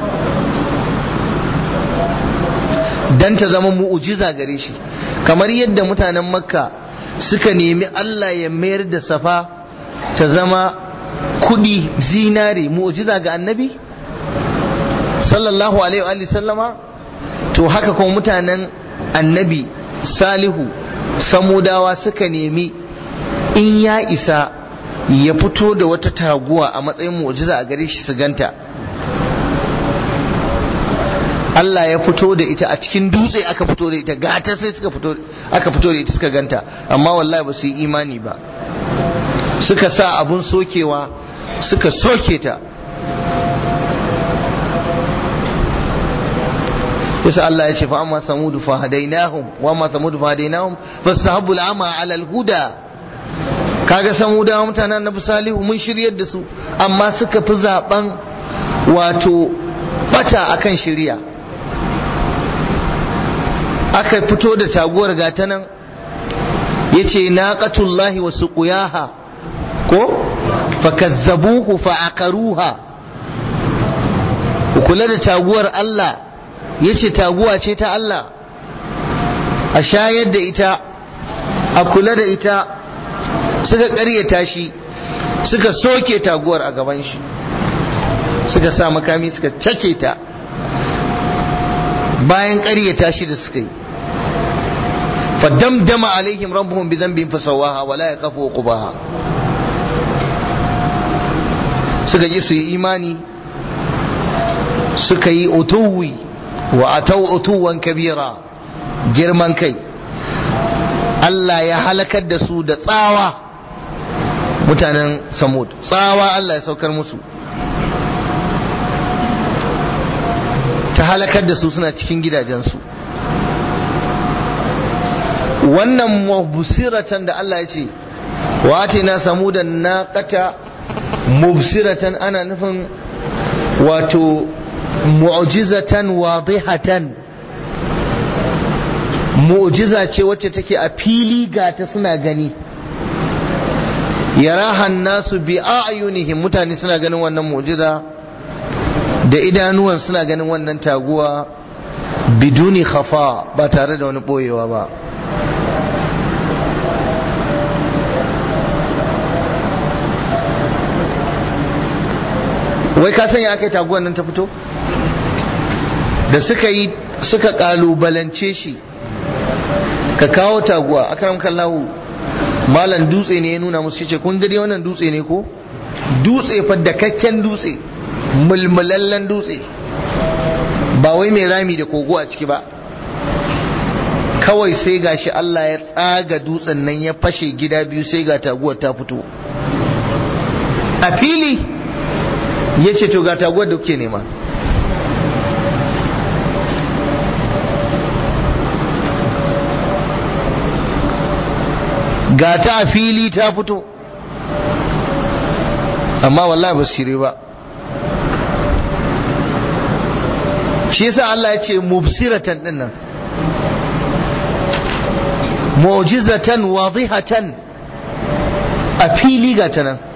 dan ta zama mu'ujiza gare shi kamar yadda mutanen makka suka nemi Allah ya mayar da safa ta zama kudi zinare mu'ujiza ga annabi sallallahu alaihi wa sallama to haka kuma mutanen annabi salihu samudawa suka nemi in ya isa ya fito da wata taguwa a matsayin mu'jiza a gare shi su ganta Allah ya fito da ita a cikin dutse aka fito da ita gata sai suka fito aka fito da ita suka ganta amma wallahi ba su yi imani ba suka sa abun sokewa suka soke ta yasa Allah ya ce fa amma samudu fa hadainahum wa amma samudu fa hadainahum fastahabbu al'ama 'ala al-huda kaga samuda mutanen annabi salihu mun shiryar da su amma suka fi zaben wato bata akan shirya aka fito da taguwar gata nan yace naqatullahi wa suqiyaha ko fakazzabuhu fa aqaruha kula da taguwar Allah ya ce taguwa ce ta Allah a shayar da ita a kula da ita suka karyata shi suka soke taguwar a gaban shi suka sa makami suka cake ta bayan karyata shi da suka yi faddamdama alaihim rabbuhum bi dhanbin fasawaha wala yaqafu uqbaha suka ƙi su yi imani suka yi utuwi wa atau utuwan kabira girman kai Allah ya halakar da su da tsawa mutanen samud tsawa Allah ya saukar musu ta halakar da su suna cikin gidajensu wannan mubsiratan da Allah ya ce wa atina samudan naqata mubsiratan ana nufin wato mu'jizatan wadihatan mu'jiza ce wacce take a fili ga ta suna gani yarahan nasu bi a'yunihim mutane suna ganin wannan mu'jiza da idanuwan suna ganin wannan taguwa biduni khafa ba tare da wani boyewa ba wai ka sanya aka yi taguwan nan ta fito da suka yi suka kalubalance shi ka kawo taguwa akram kallahu malam dutse ne ya nuna musu ce kun gade wannan dutse ne ko dutse fa dakakken dutse mulmulallen dutse ba wai mai rami da kogo a ciki ba kawai sai gashi Allah ya tsaga dutsen nan ya fashe gida biyu sai ga taguwar ta fito a fili ya ce to ga taguwar da kuke nema ga ta a fili ta fito amma wallahi ba shire ba shi yasa Allah ya ce mubsiratan din nan mu'jizatan wadihatan a fili ga ta nan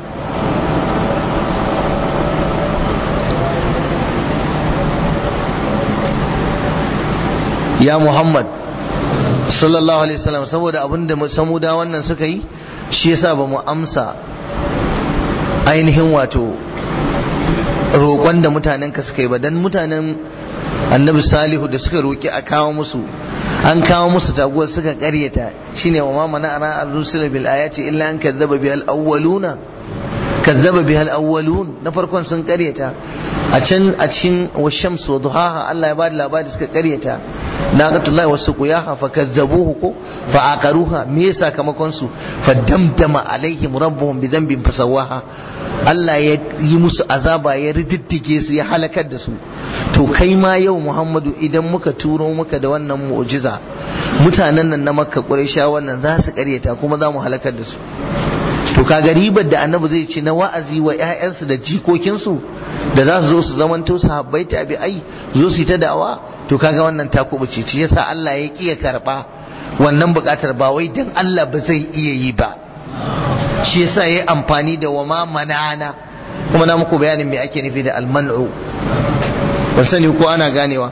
ya Muhammad sallallahu alaihi wasallam saboda abinda samuda wannan suka yi shi yasa ba mu amsa ainihin wato roƙon da mutanen ka suka yi ba dan mutanen annabi salihu da suka roƙi a kawo musu an kawo musu taguwar suka ƙaryata shine wa ma mana ara ar-rusula bil ayati illa an kadzaba bihal awwaluna kazzaba bihal awwalun na farkon sun ƙaryata a can a cikin washams wa duhaha Allah ya bada labari suka ƙaryata naqatullahi wasu quyaha fa kazzabuhu ko fa aqaruha me sakamakon su fa damdama alaihim rabbuhum bi dhanbin fasawaha Allah ya yi musu azaba ya rididdige su ya halakar da su to kai ma yau Muhammadu idan muka turo muka da wannan mu'jiza mutanen nan na Makka Quraysha wannan za su karyata kuma za mu halakar da su to kaga ribar da annabi zai ce na wa'azi wa ƴaƴansu da jikokinsu da za su zo su zamanto sahabbai tabi'ai zo su yi ta da'awa to kaga wannan ta kubuce shi yasa Allah ya kiya karba wannan bukatar ba wai dan Allah ba zai iya yi ba shi yasa yayi amfani da wama manana kuma na muku bayanin me ake nufi da almanu ban sani ko ana ganewa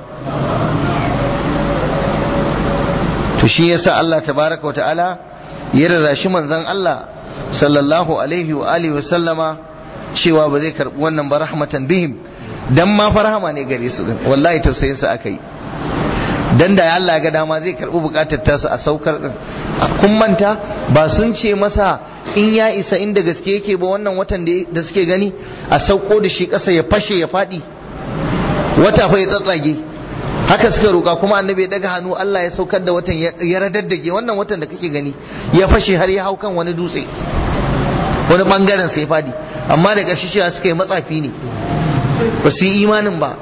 to shi yasa Allah tabaraka wa ta'ala ya rarrashi manzon Allah sallallahu alaihi wa alihi wa sallama cewa ba zai karbi wannan ba rahmatan bihim dan ma farhama ne gare su din wallahi tausayin su aka yi dan da Allah ga dama zai karbi bukatar tasu a saukar din kun manta ba sun ce masa in ya isa inda gaske yake ba wannan watan da suke gani a sauko da shi kasa ya fashe ya fadi wata fa ya tsatsage haka suka roka kuma annabi ya daga hannu Allah ya saukar da watan ya radaddage wannan watan da kake gani ya fashe har ya hau kan wani dutse wani bangaren sai fadi amma da ƙarshe cewa suka yi matsafi ne ba su yi imanin ba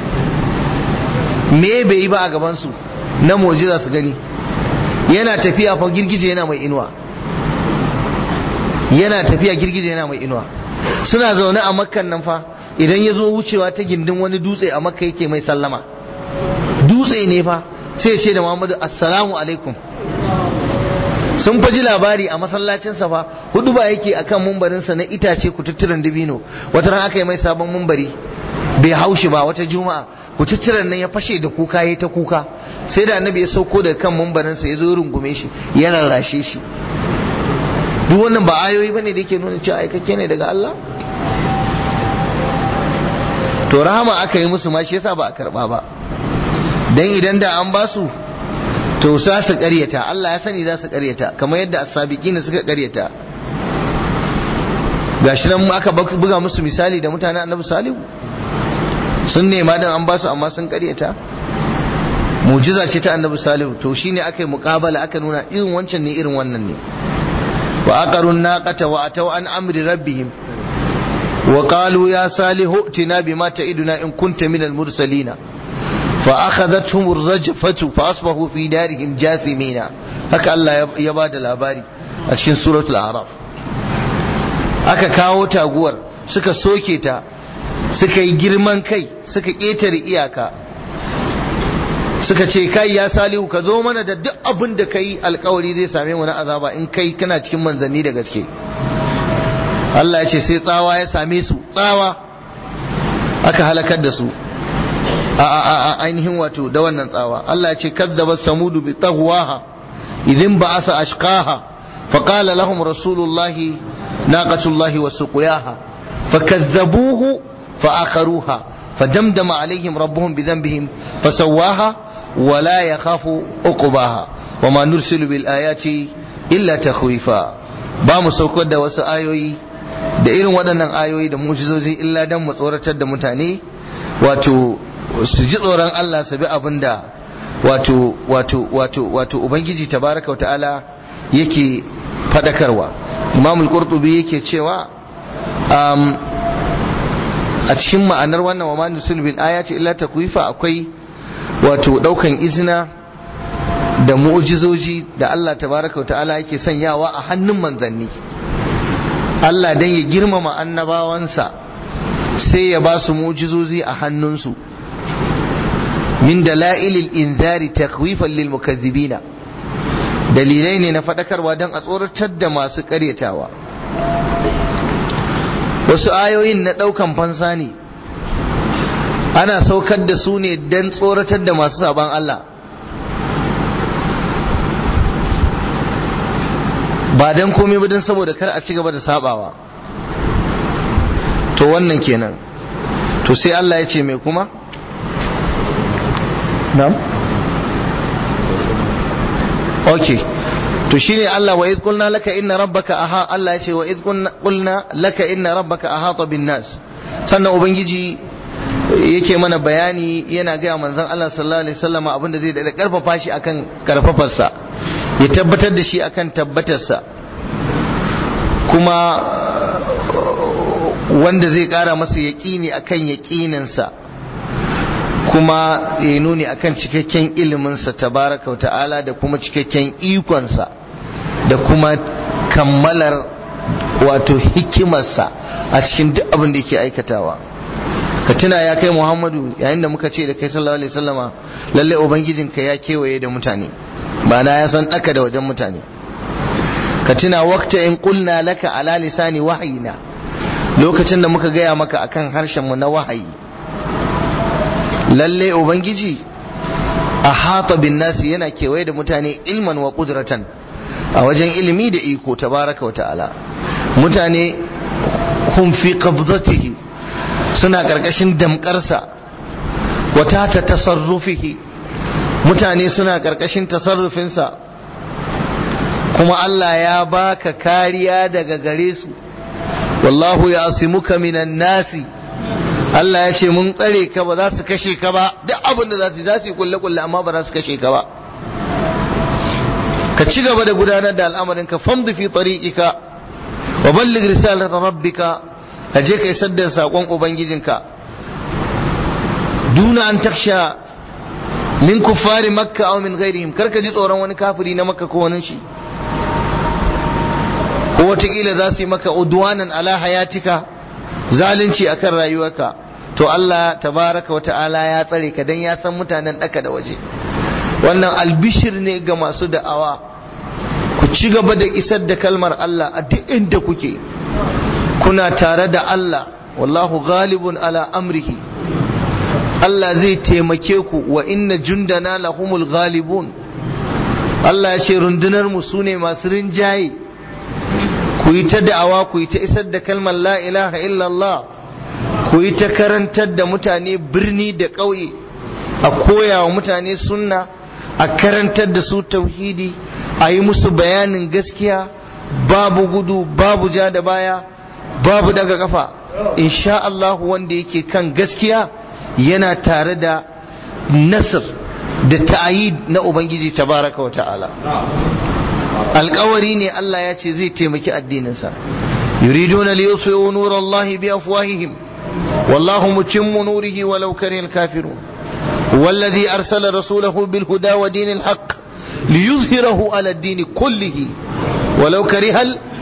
me bai yi ba a gabansu na mu'jiza su gani yana tafiya fa girgije yana mai inuwa yana tafiya girgije yana mai inuwa suna zaune a makkan nan fa idan ya zo wucewa ta gindin wani dutse a makka yake mai sallama dutse ne fa sai ya ce da muhammadu assalamu alaikum sun faji labari a masallacinsa fa hudu ba yake akan mumbarinsa na itace kututturen dabino wata ran aka yi mai sabon mumbari bai haushi ba wata juma'a kututturen nan ya fashe da kuka ya ta kuka sai da annabi ya sauko daga kan mumbarinsa ya zo rungume shi ya rarrashe shi duk wannan ba ayoyi bane da yake nuna cewa aikake ne daga Allah to rahama aka yi musu ma shi yasa ba a karba ba dan idan da an basu to za su karyata Allah ya sani za su karyata kamar yadda as-sabiqina suka karyata gashi nan aka buga musu misali da mutanen annabi salihu sun nema din an ba su amma sun karyata mujiza ce ta annabi salihu to shine aka yi muqabala aka nuna irin wancan ne irin wannan ne wa aqarun naqata wa ataw an amri rabbihim wa qalu ya salihu tina bima ta'iduna in kunta minal mursalina fa akhadhatuhum ar-rajfatu fa asbahu fi darihim jathimina haka Allah ya bada labari a cikin suratul a'raf aka kawo taguwar suka soke ta suka yi girman kai suka ƙetare iyaka suka ce kai ya salihu ka zo mana da duk abin da kai alkawari zai same mu na azaba in kai kana cikin manzanni da gaske Allah ya ce sai tsawa ya same su tsawa aka halakar da su a ainihin wato da wannan tsawa Allah ya ce kazzaba samudu bi taghwaha idin ba'asa ashqaha faqala lahum rasulullahi naqatullahi wa suqiyaha fakazzabuhu فآخروها فدمدم عليهم ربهم بذنبهم فسواها ولا يخاف عقباها وما نرسل بالآيات إلا تخويفا ba mu saukar da wasu ayoyi da irin waɗannan ayoyi da mujizozi illa dan mu tsoratar da mutane wato su ji tsoron Allah su bi abin da wato wato wato wato ubangiji tabaraka wa ta'ala yake fadakarwa imamul qurtubi yake cewa a cikin ma'anar wannan wa ma nusul bil ayati illa takwifa akwai wato daukan izina da mu'jizoji da Allah tabaraka wa ta'ala yake sanyawa a hannun manzanni Allah dan ya girmama annabawansa sai ya ba su mu'jizozi a hannunsu min dalailil inzari takwifan lil mukazzibina dalilai ne na fadakarwa don a tsoratar da masu karyatawa wasu ayoyin na ɗaukan fansa ne ana saukar da su ne don tsoratar da masu saban Allah ba don komai ba don saboda kar a ci gaba da sabawa to wannan kenan to sai Allah ya ce mai kuma na'am okay to shine Allah wa iz qulna laka inna rabbaka aha Allah ya ce wa iz qulna laka inna rabbaka ahata bin nas sannan ubangiji yake mana bayani yana ga manzon Allah sallallahu alaihi wasallam abinda zai da karfafa shi akan karfafarsa ya tabbatar da shi akan tabbatarsa kuma wanda zai kara masa yaqini akan yaqininsa kuma ya nuni akan cikakken iliminsa tabaraka wa ta'ala da kuma cikakken ikonsa da kuma kammalar wato hikimarsa a cikin duk abin da yake aikatawa ka tuna ya kai muhammadu yayin da muka ce da kai sallallahu alaihi wasallama lalle ubangijinka ya kewaye da mutane ba na ya san daka da wajen mutane ka tuna wakta in qulna laka ala lisani wahayina lokacin da muka gaya maka akan harshen mu na wahayi lalle ubangiji a hata bin nasi yana kewaye da mutane ilman wa kudratan a wajen ilimi da iko tabaraka wa ta'ala mutane hum fi qabdatihi suna karkashin damkarsa wa ta tasarrufihi mutane suna karkashin tasarrufinsa kuma Allah ya baka kariya daga gare su wallahu ya asimuka minan nasi Allah ya ce mun tsare ka ba za su kashe ka ba duk abin da za su yi za su yi kulle kulle amma ba za su kashe ka ba ka ci gaba da gudanar da al'amarin ka famdu fi tariqika wa balligh risalat rabbika ka je kai sadda sakon ubangijinka duna an taksha min kuffari makka aw min ghairihim kar ka ji tsoron wani kafiri na makka ko wani shi ko wataƙila za su yi maka udwanan ala hayatika zalunci akan rayuwarka to Allah tabaraka wa ta'ala ya tsare ka dan ya san mutanen daka da waje wannan albishir ne ga masu da'awa ku ci gaba da isar da kalmar Allah a duk inda kuke kuna tare da Allah wallahu ghalibun ala amrihi Allah zai taimake ku wa inna jundana lahumul ghalibun Allah ya ce rundunar mu sune masu rinjaye ku yi ta da'awa ku yi ta isar da kalmar la ilaha illallah ku yi ta karantar da mutane birni da ƙauye a koya wa mutane sunna a karantar da su tauhidi a yi musu bayanin gaskiya babu gudu babu ja da baya babu daga kafa insha Allah wanda yake kan gaskiya yana tare da nasir da ta'ayid na ubangiji tabaraka wa ta'ala alkawari ne Allah ya ce zai taimaki addininsa yuriduna li yusfi'u nurallahi bi afwahihim wallahu mutimmu nurihi walau karihal kafirun والذي أرسل رسوله بالهدى ودين الحق ليظهره على الدين كله ولو كره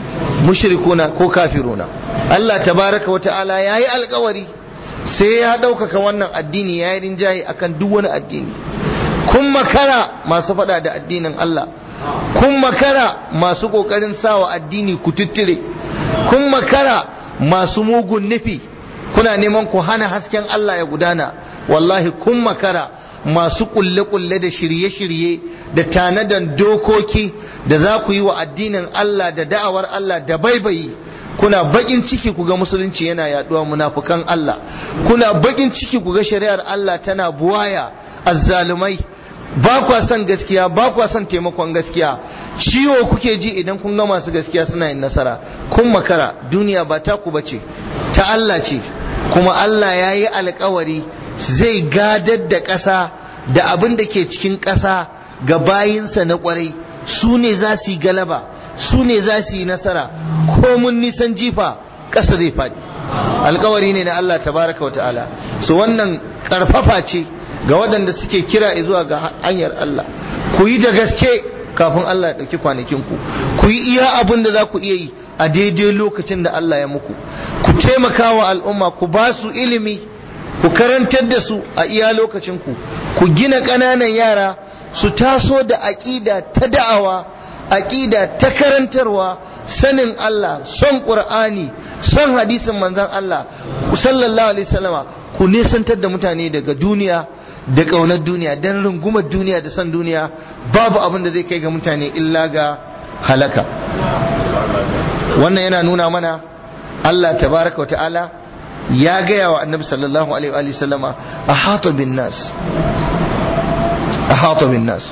المشركون كو كافرون الله تبارك وتعالى يا القوري sai ya ɗaukaka wannan addini ya yi rinjaye akan duk wani addini kun makara masu faɗa da addinin Allah kun makara masu ƙoƙarin sawa addini ku tuttire kun makara masu mugun nufi kuna neman ku hana hasken Allah ya gudana wallahi kun makara masu kulle-kulle da shirye-shirye da tanadan dokoki da za ku yi wa addinin Allah da da'awar Allah da baibayi kuna bakin ciki ku ga musulunci yana yaduwa munafukan Allah kuna bakin ciki ku ga shari'ar Allah tana buwaya azzalumai ba kwa son gaskiya ba kwa son taimakon gaskiya ciwo kuke ji idan kun ga masu gaskiya suna yin nasara kun makara duniya ba ta ku bace ta Allah ce kuma Allah ya yi alkawari zai gadar da ƙasa da abin da ke cikin ƙasa ga bayinsa na ƙwarai su ne za su yi galaba su ne za su yi nasara ko mun nisan jifa ƙasa zai faɗi alkawari ne na Allah tabaraka wa ta'ala su wannan ƙarfafa ce ga waɗanda suke kira zuwa ga hanyar Allah ku yi da gaske kafin Allah ya ɗauki kwanakinku ku yi iya abin da za ku iya yi a daidai lokacin da Allah ya muku ku taimaka wa al'umma ku ba su ilimi ku karantar da su a iya lokacinku ku gina ƙananan yara su taso da aƙida ta da'awa aƙida ta karantarwa sanin Allah son ƙur'ani son hadisin manzon Allah sallallahu alaihi wasallama ku nesantar da mutane daga duniya da ƙaunar duniya don rungumar duniya da son duniya babu abin da zai kai ga mutane illa ga halaka wannan yana nuna mana Allah tabaraka wa ta'ala ya gaya wa annabi sallallahu alaihi wa sallama a hata bin nas a hata bin nas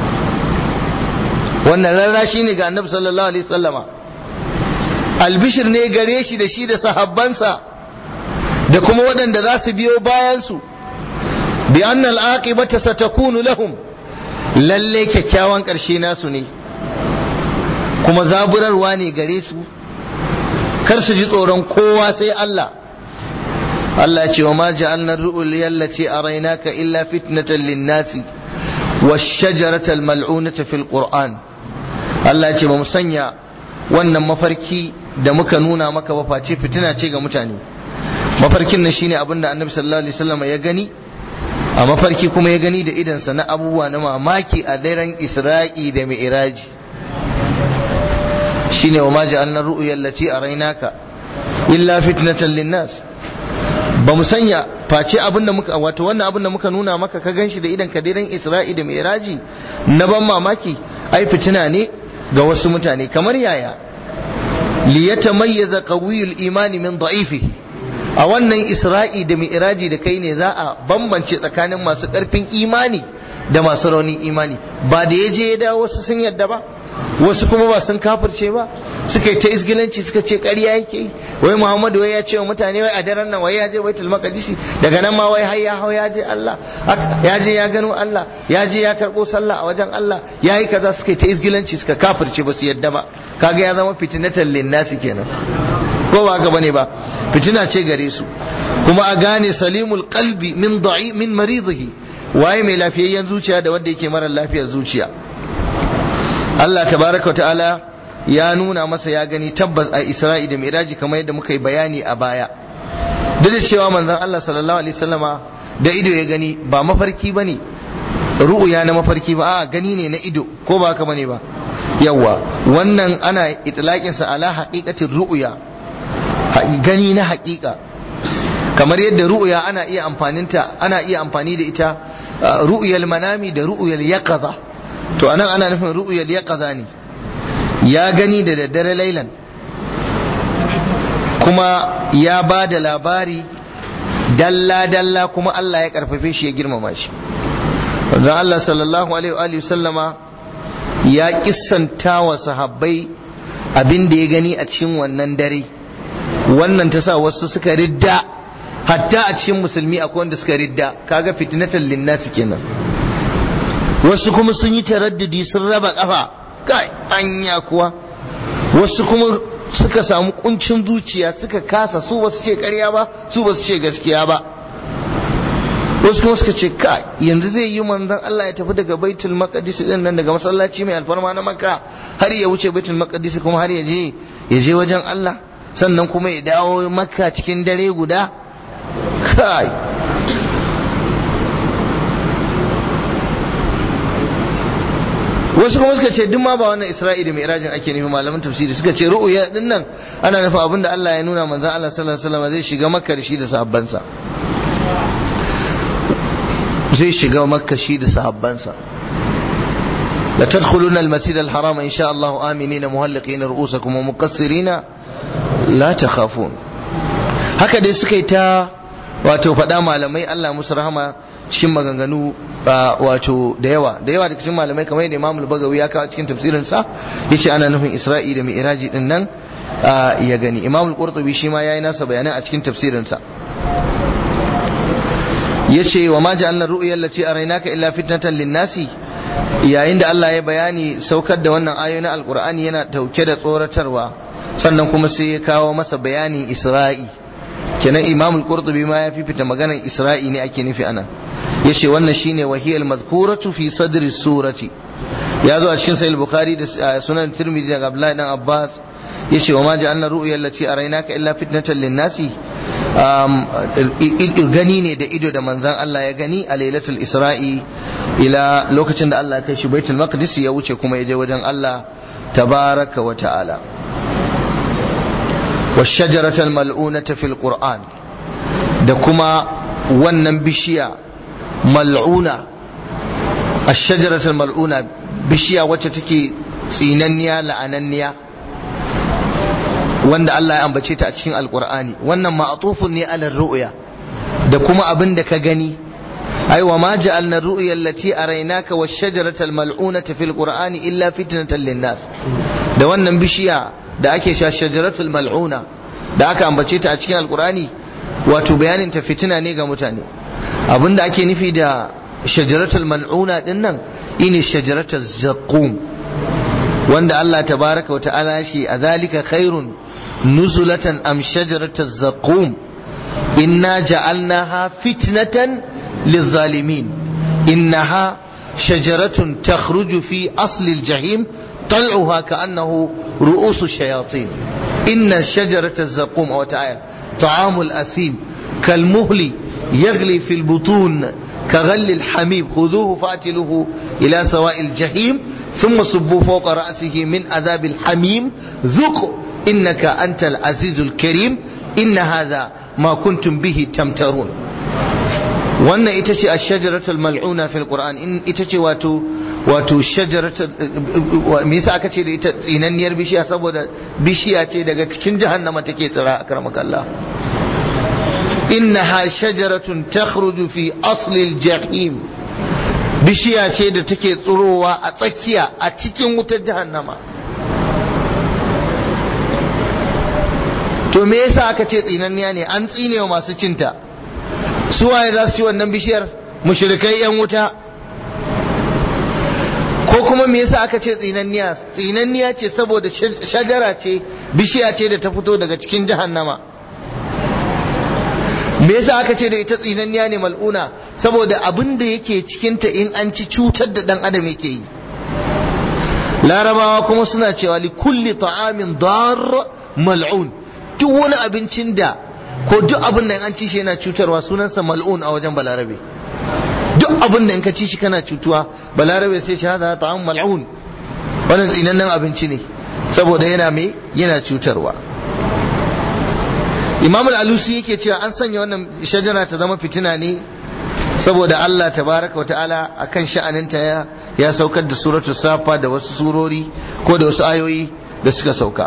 wannan rarrashi ne ga annabi sallallahu alaihi sallama albishir ne gare shi da shi da sahabbansa da kuma waɗanda za su biyo bayansu bi annal aqibata satakunu lahum lalle kyakkyawan ƙarshe nasu ne kuma zaburarwa ne gare su kar su ji tsoron kowa sai Allah Allah ce wa ma ja'alna ru'ul yallati araynaka illa fitnatan lin-nasi wash-shajarata al-mal'unata fil Qur'an Allah ce ba mu sanya wannan mafarki da muka nuna maka ba face fitina ce ga mutane mafarkin nan shine abinda Annabi sallallahu alaihi wasallam ya gani a mafarki kuma ya gani da idansa na abubuwa na mamaki a daren Isra'i da Mi'raji shine wa ma ja'alna ru'ya allati araynaka illa fitnatan linnas ba mu sanya face abin da muka wato wannan abin da muka nuna maka ka ganshi da idan kadiran Isra'i da Mi'raji na ban mamaki ai fitina ne ga wasu mutane kamar yaya li yatamayyaza qawiyul imani min da'ifihi a wannan Isra'i da Mi'raji da kai ne za a bambance tsakanin masu karfin imani da masu raunin imani ba da ya je ya dawo wasu sun yadda ba wasu kuma ba sun kafirce ba suka yi ta isgilanci suka ce ƙarya yake wai muhammadu wai ya ce wa mutane wai a daren nan wai ya je baitul maqdisi daga nan ma wai har ya hau ya je Allah ya je ya gano Allah ya je ya karbo sallah a wajen Allah ya yi kaza suka yi ta isgilanci suka kafirce ba su yadda ba kaga ya zama fitinatan linnasi kenan ko ba haka bane ba fitina ce gare su kuma a gane salimul qalbi min da'i min maridhihi waye mai lafiyayyen zuciya da wanda yake mara lafiyar zuciya Allah tabaraka wa ta'ala ya nuna masa ya gani tabbas a Isra'i da Miraji kamar yadda muka yi bayani a baya duk da cewa manzon Allah sallallahu alaihi wasallama da ido ya gani ba mafarki bane ru'uya na mafarki ba a gani ne na ido ko ba haka bane ba yawa wannan ana itlaqin sa ala haqiqatir ru'uya gani na haqiqa kamar yadda ru'uya ana iya amfaninta ana iya amfani da ita ru'uyal manami da ru'uyal yaqaza to anan ana nufin ru'uyal yaqaza ne ya gani da daddare lailan kuma ya ba da labari dalla-dalla kuma Allah ya karfafe shi ya girmama shi wanzan Allah sallallahu alaihi wa sallama ya kissanta wa sahabbai abin da ya gani a cikin wannan dare wannan ta sa wasu suka ridda hatta a cikin musulmi akwai wanda suka ridda kaga fitnatan linnasi kenan wasu kuma sun yi taraddudi sun raba kafa kai anya kuwa wasu kuma suka samu kuncin zuciya suka kasa su basu ce ƙarya ba su basu ce gaskiya ba wasu kuma suka ce ka yanzu zai yi manzon Allah ya tafi daga baitul maqdis din nan daga masallaci mai alfarma na makka har ya wuce baitul maqdis kuma har ya je ya je wajen Allah sannan kuma ya dawo makka cikin dare guda kai wasu kuma suka ce duk ma ba wannan Isra'ila mai irajin ake nufi malaman tafsiri suka ce ru'uya din nan ana nufin abinda Allah ya nuna manzon Allah sallallahu alaihi wasallam zai shiga makka da shi da sahabbansa zai shiga makka shi da sahabbansa la tadkhuluna al-masjid al-haram in sha Allah aminina muhalliqina ru'usakum wa muqassirina la takhafun haka dai suka yi ta wato faɗa malamai Allah musu rahama cikin maganganu wato da yawa da yawa da cikin malamai kamar yadda Imam al-Bagawi ya kawo cikin tafsirin sa yace ana nufin Isra'i da Mi'raji din nan ya gani Imam al-Qurtubi shi ma yayi nasa bayanai a cikin tafsirin sa yace wa ma ja'alna ru'ya allati araynaka illa fitnatan lin-nasi yayin da Allah ya bayani saukar da wannan ayoyi na alqur'ani yana dauke da tsoratarwa sannan kuma sai ya kawo masa bayanin Isra'i kenan Imam al-Qurtubi ma ya fifita maganar Isra'i ne ake nufi anan yace wannan shine wahiyal mazkuratu fi sadri surati ya zo a cikin sahih bukhari da sunan tirmidhi daga abdullahi dan abbas yace wa ma ja'alna ru'ya allati araynaka illa fitnatan lin-nasi gani ne da ido da manzan Allah ya gani a lailatul isra'i ila lokacin da Allah ya kai shi baitul maqdis ya wuce kuma ya je wajen Allah tabaraka wa ta'ala wa shajaratal mal'unata fil qur'an da kuma wannan bishiya mal'una ash-shajaratul mal'una bishiya wacce take tsinanniya la'ananniya wanda Allah ya ambace ta a cikin alkur'ani wannan ma'atufun ne ala ru'ya da kuma abin da ka gani ai wa ma ja'alna ru'ya allati araynaka wash-shajarata al-mal'unata fil qur'ani illa fitnatan lin-nas da wannan bishiya da ake sha shajaratul mal'una da aka ambace ta a cikin alkur'ani wato bayanin ta fitina ne ga mutane abinda ake nufi da shajaratul mal'una din nan ine shajaratul zaqqum wanda Allah tabaraka wa ta'ala shi a zalika khairun nuzulatan am shajaratul zaqqum inna ja'alnaha fitnatan للظالمين إنها شجرة تخرج في أصل الجحيم طلعها كأنه رؤوس الشياطين إن شجرة الزقوم أو تعالى طعام الأثيم كالمهل يغلي في البطون كغل الحميم خذوه فأتلوه إلى سواء الجحيم ثم صبوا فوق رأسه من عذاب الحميم ذق إنك أنت العزيز الكريم إن هذا ما كنتم به تمترون wannan ita ce a shajaratul mal'una fil qur'an in ita ce wato wato shajaratul me yasa aka ce da ita tsinanniyar bishiya saboda bishiya ce daga cikin jahannama take tsira akramakallah innaha shajaratun takhruju fi aslil jahim bishiya ce da take tsirowa a tsakiya a cikin wutar jahannama to me yasa aka ce tsinanniya ne an tsinewa masu cinta su waye za su ci wannan bishiyar mushrikai yan wuta ko kuma me yasa aka ce tsinanniya tsinanniya ce saboda shajara ce bishiya ce da ta fito daga cikin jahannama me yasa aka ce da ita tsinanniya ne mal'una saboda abin da yake cikinta in an ci cutar da dan adam yake yi larabawa kuma suna cewa li kulli ta'amin dar mal'un duk wani abincin da ko duk abin da an ci shi yana cutarwa sunansa mal'un a wajen balarabe duk abin da in ka ci shi kana cutuwa balarabe sai shi hada ta'am mal'un wannan tsinannen abinci ne saboda yana me yana cutarwa imam al-alusi yake cewa an sanya wannan shajara ta zama fitina ne saboda Allah tabaraka wa ta'ala akan sha'aninta ya ya saukar da suratul safa da wasu surori ko da wasu ayoyi da suka sauka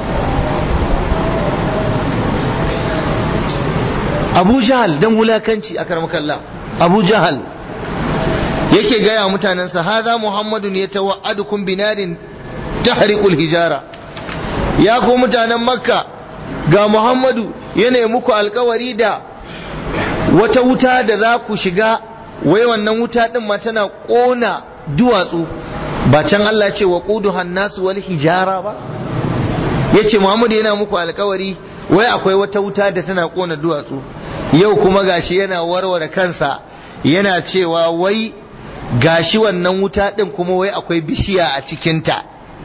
abu jahal dan wulakanci a karmakalla abu jahal yake gaya mutanensa haza muhammadun ya tawa'adukum binarin tahriqul hijara ya ku mutanen makka ga muhammadu yana muku alkawari da wata wuta da za ku shiga wai wannan wuta din ma tana kona duwatsu ba can Allah ce wa quduhan nasu wal hijara ba yace muhammadu yana muku alkawari wai akwai wata wuta da tana kona duwatsu yau kuma gashi yana warware kansa yana cewa wai gashi wannan wuta din kuma wai akwai bishiya a cikinta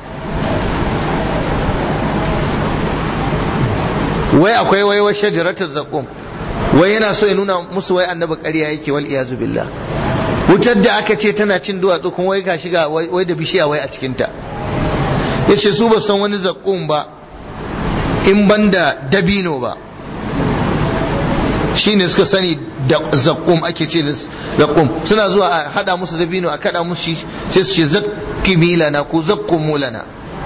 wai akwai wai wa shajaratul zaqum wai yana so ya nuna musu wai annabi ƙarya yake wal iyazu billah wutar da aka ce tana cin duwatsu kuma wai gashi ga wai da bishiya wai a cikinta yace su ba san wani zaqum ba in banda dabino ba shine suka sani da zakkum ake ce da zakkum suna zuwa a hada musu dabino a kada musu sai su ce zakki lana ko zakkumu lana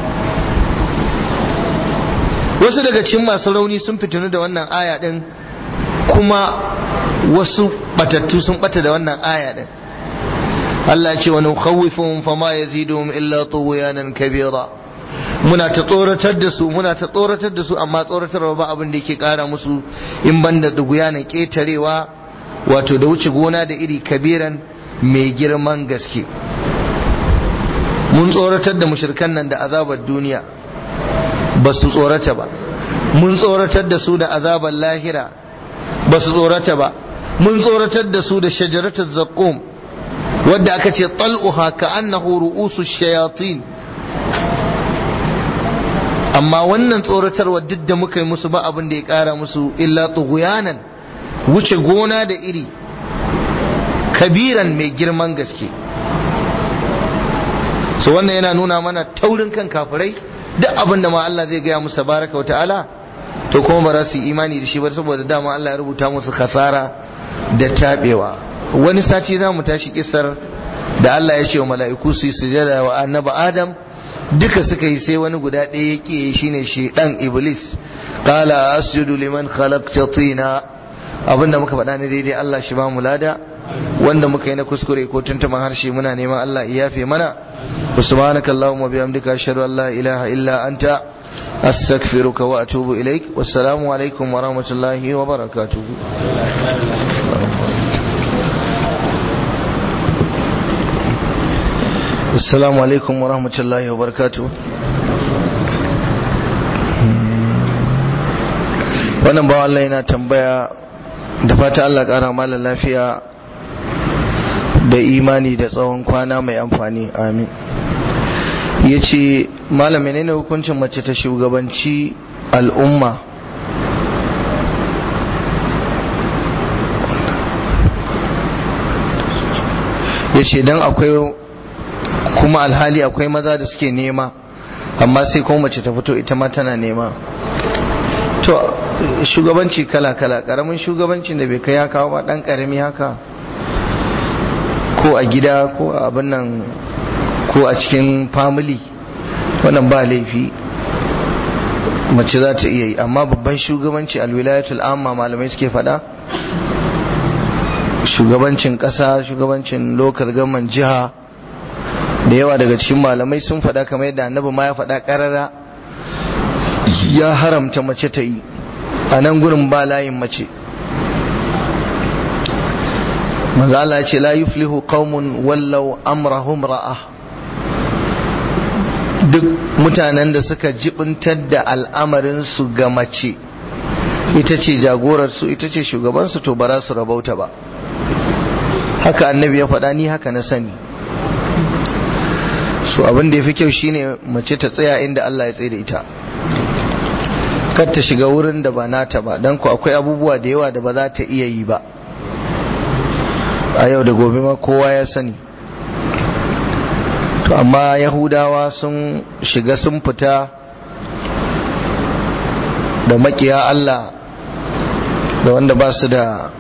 wasu daga cikin masu rauni sun fitinu da wannan aya din kuma wasu batattu sun bata da wannan aya din Allah ce wa nukhawifuhum fama yaziduhum illa tughyanan kabira muna ta tsoratar da su muna ta tsoratar da su amma tsoratarwa ba abin da yake kara musu in banda duguya na ketarewa wato da wuce gona da iri kabiran mai girman gaske mun tsoratar da mushrikan nan da azabar duniya ba su tsorata ba mun tsoratar da su da azabar lahira ba su tsorata ba mun tsoratar da su da shajaratul zaqqum wadda aka ce tal'uha ka annahu ru'usu shayatin amma wannan tsoratarwa duk da muka yi musu ba abin da ya kara musu illa tughyanan wuce gona da iri kabiran mai girman gaske so wannan yana nuna mana taurin kan kafirai duk abin da ma Allah zai gaya musu baraka wa ta'ala to kuma ba za su yi imani da shi ba saboda dama Allah ya rubuta musu kasara da tabewa wani sati za mu tashi kisar da Allah ya ce wa mala'iku su yi sujada wa annabi Adam duka suka yi sai wani guda ɗaya ya ƙi shi ne shi ɗan iblis ƙala asjudu liman khalaqta tina abinda muka faɗa ne daidai Allah shi ba mu lada wanda muka yi na kuskure ko tuntuman harshe muna neman Allah ya yafe mana subhanaka allahumma bihamdika ashhadu an la ilaha illa anta astaghfiruka wa atubu ilaik wassalamu alaikum wa rahmatullahi wa barakatuh assalamu alaikum wa rahmatullahi wa barakatu wannan bawa Allah yana tambaya da fata Allah kara mala lafiya da imani da tsawon kwana mai amfani amin ya ce malam menene hukuncin mace ta shugabanci al'umma ya ce don akwai kuma alhali akwai maza da suke nema amma sai kuma mace ta fito ita ma tana nema to shugabanci kala-kala karamin shugabancin da bai kai ya kawo ba dan karami haka ko a gida ko a abin nan ko a cikin family wannan ba laifi mace za ta iya yi amma babban shugabanci alwilayatul amma malamai suke fada shugabancin kasa shugabancin lokal gaman jiha da yawa daga cikin malamai sun faɗa kamar yadda annabi ma ya faɗa ƙarara ya haramta mace ta yi a nan gurin ba layin mace manzala ce la yuflihu qaumun wallau amrahum ra'a duk mutanen da suka jibintar da al'amarin su ga mace ita ce jagorar su ita ce shugaban su to ba za su rabauta ba haka annabi ya faɗa ni haka na sani so abin da ya fi kyau shine mace ta tsaya inda Allah ya tsaye da ita kar ta shiga wurin da ba nata ba don ku akwai abubuwa da yawa da ba za ta iya yi ba a yau da gobe ma kowa ya sani to amma yahudawa sun shiga sun fita da makiya Allah da wanda ba su da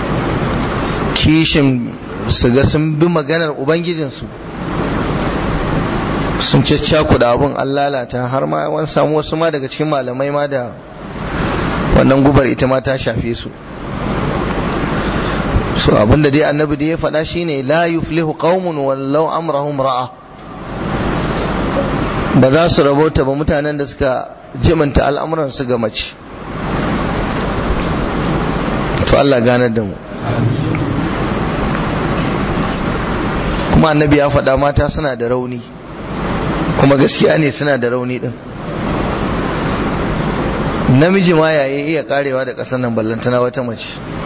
kishin su ga sun bi maganar ubangijinsu sun caccaku da abun an lalata har ma wani samu wasu ma daga cikin malamai ma da wannan gubar ita ma ta shafe su so abinda dai annabi da ya faɗa shine la yuflihu qaumun wallau amrahum ra'a ba za su rabauta ba mutanen da suka jimanta al'amuran su ga mace to Allah ganar da mu kuma annabi ya faɗa mata suna da rauni kuma gaskiya ne suna da rauni din namiji ma yayi iya karewa da ƙasar nan ballantana wata mace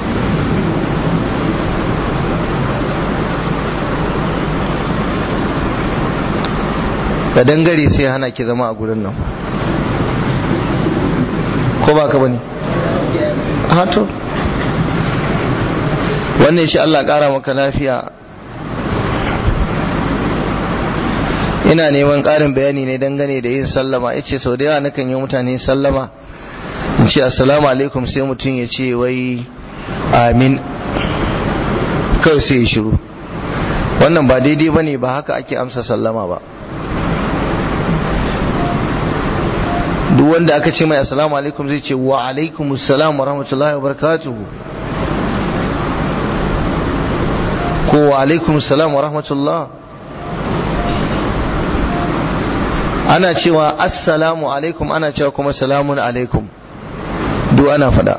da dangare sai hana ki zama a gurin nan ko ba ka bane hato wannan shi Allah ƙara maka lafiya ina neman ƙarin bayani ne dangane da yin sallama ya ce sau da yawa nakan yi mutane sallama in ce assalamu alaikum sai mutum ya ce wai amin kawai sai ya shiru wannan ba daidai ba ne ba haka ake amsa sallama ba duk wanda aka ce mai assalamu alaikum zai ce wa alaikum assalam wa rahmatullahi wa barakatuhu ko wa alaikum assalam wa rahmatullah ana cewa assalamu alaikum ana cewa kuma salamun alaikum duk ana fada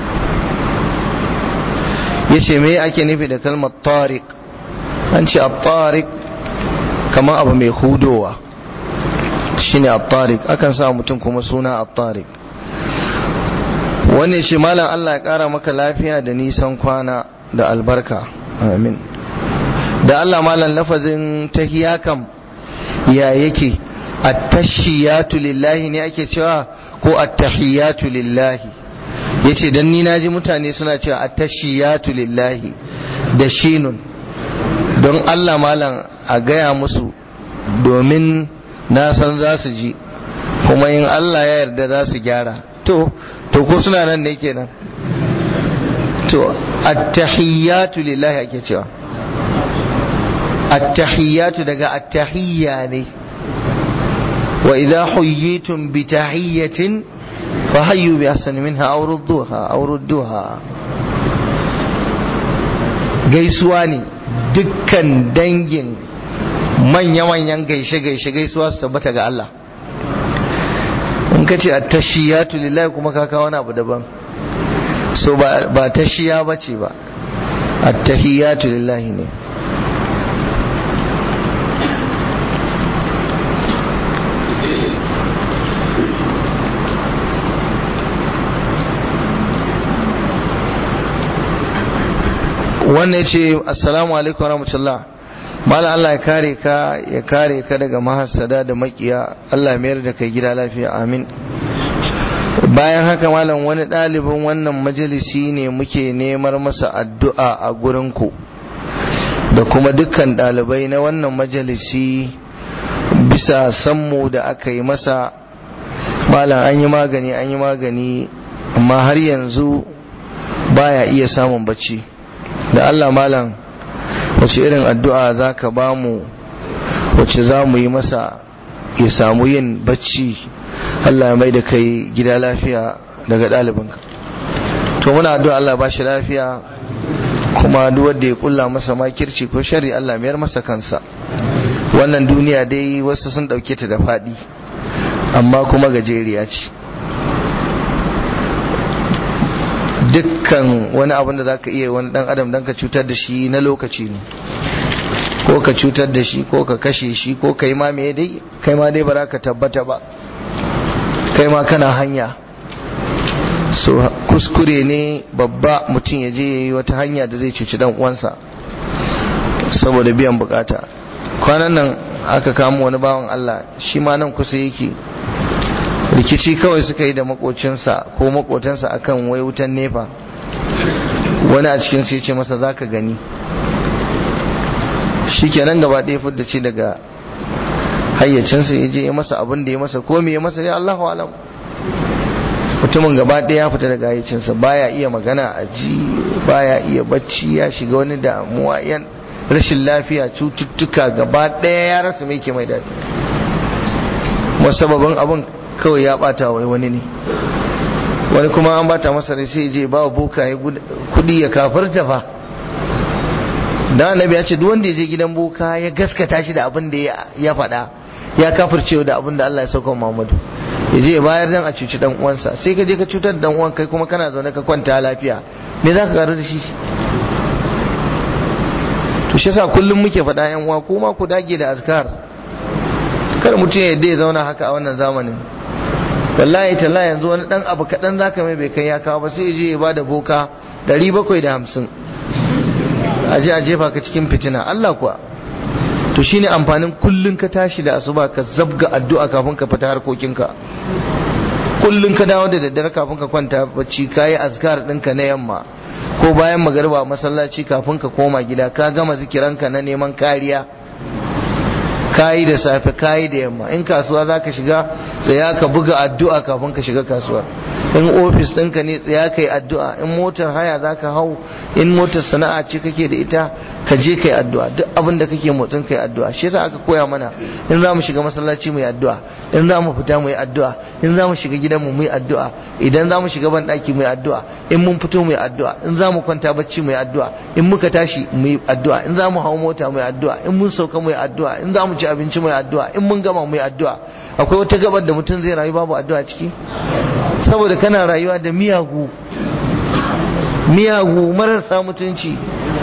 yace me ake nufi da kalmar tariq an ce at-tariq kamar abu mai hudowa shine at-tariq akan sa mutum kuma suna at-tariq wanne shi malam Allah ya kara maka lafiya da nisan kwana da albarka amin da Allah malam lafazin tahiya kam ya yake attashiyatu lillahi ne ake cewa ko attahiyatu lillahi yace dan ni naji mutane suna cewa attashiyatu lillahi da shinun don Allah malam a gaya musu domin na san za su ji kuma in Allah ya yarda za su gyara to to ko suna nan ne kenan to attahiyatu lillahi ake cewa attahiyatu daga attahiyya ne wa idha huyyitum bi tahiyyatin fahayyu bi ahsani minha aw rudduha aw rudduha gaisuwa ne dukkan dangin manya-manyan gaishe-gaishe gaisuwa su tabbata ga Allah in ka ce a tashiyatu lillahi kuma ka kawo wani abu daban so ba tashiya ba ce ba a tahiyatu lillahi ne wannan ce assalamu alaikum warahmatullah mala Allah ya kare ka ya kare ka daga mahassada da makiya Allah mayar da kai gida lafiya amin bayan haka malam wani ɗalibin wannan majalisi ne muke nemar masa addu'a a gurinku da kuma dukkan ɗalibai na wannan majalisi bisa sammu da aka yi masa malam an yi magani an yi magani amma har yanzu baya iya samun bacci da Allah malam wace irin addu'a za ka ba mu wace za mu yi masa ya samu yin bacci Allah ya mai da kai gida lafiya daga ɗalibinka to muna addu'a Allah ba shi lafiya kuma duk wanda ya kulla masa makirci ko shari Allah mayar masa kansa wannan duniya dai wasu sun ɗauke ta da faɗi amma kuma gajeriya ce dukkan wani abin da za ka iya wani dan adam don ka cutar da shi na lokaci ne ko ka cutar da shi ko ka kashe shi ko kai ma me dai kai ma dai ba za ka tabbata ba kai ma kana hanya so kuskure ne babba mutum ya je yi wata hanya da zai cuci dan uwansa saboda biyan bukata kwanan nan aka kama wani bawan Allah shi ma nan kusa yake rikici kawai suka yi da makocinsa ko makotansa akan wai wutan nefa wani a cikin sai ce masa zaka gani shi kenan gaba ɗaya fudda ce daga hayyacinsa ya je ya masa abin da ya masa ko me ya masa ya Allahu alam mutumin gaba ɗaya ya fita daga hayyacinsa baya iya magana a ji baya iya bacci ya shiga wani damuwa yan rashin lafiya cututtuka gaba ɗaya ya rasa mai ke mai daɗi sababin abin kawai ya bata wai wani ne wani kuma an bata masa rai sai je ba wa boka ya kudi ya kafarta fa dan annabi ya ce duk wanda ya je gidan boka ya gaskata shi da abin da ya faɗa ya kafirce da abin da Allah ya sauka Muhammadu ya je ya bayar dan a cuci dan uwansa sai ka je ka cutar da dan uwan kai kuma kana zaune ka kwanta lafiya me za ka karu da shi to shi yasa kullum muke faɗa yan uwa kuma ku dage da azkar kar mutum ya yadda ya zauna haka a wannan zamanin wallahi talla yanzu wani dan abu kaɗan zaka mai bai kai ya kawo ba sai ya je ya bada boka ɗari bakwai da hamsin a je a jefa ka cikin fitina Allah kuwa to shine amfanin kullun ka tashi da asuba ka zabga addu'a kafin ka fita harkokinka kullun ka dawo da daddare kafin ka kwanta bacci kayi azkar ɗinka na yamma ko bayan magariba masallaci kafin ka koma gida ka gama zikiranka na neman kariya kayi da safe kayi da yamma in kasuwa za ka shiga tsaya ka buga addu'a kafin ka shiga kasuwar in ofis ɗinka ne tsaya ka yi addu'a in motar haya za ka hau in motar sana'a ce kake da ita ka je ka yi addu'a duk abin da kake motsin ka yi addu'a shi yasa aka koya mana in za mu shiga masallaci mu yi addu'a in za mu fita mu yi addu'a in za mu shiga gidanmu mu yi addu'a idan za mu shiga ban ɗaki mu yi addu'a in mun fito mu yi addu'a in za mu kwanta bacci mu yi addu'a in muka tashi mu yi addu'a in za mu hau mota mu yi addu'a in mun sauka mu yi addu'a in za mu ci abinci mu yi addu'a in mun gama mu yi addu'a akwai wata gabar da mutum zai rayu babu addu'a ciki saboda kana rayuwa da miyagu miyagu marasa mutunci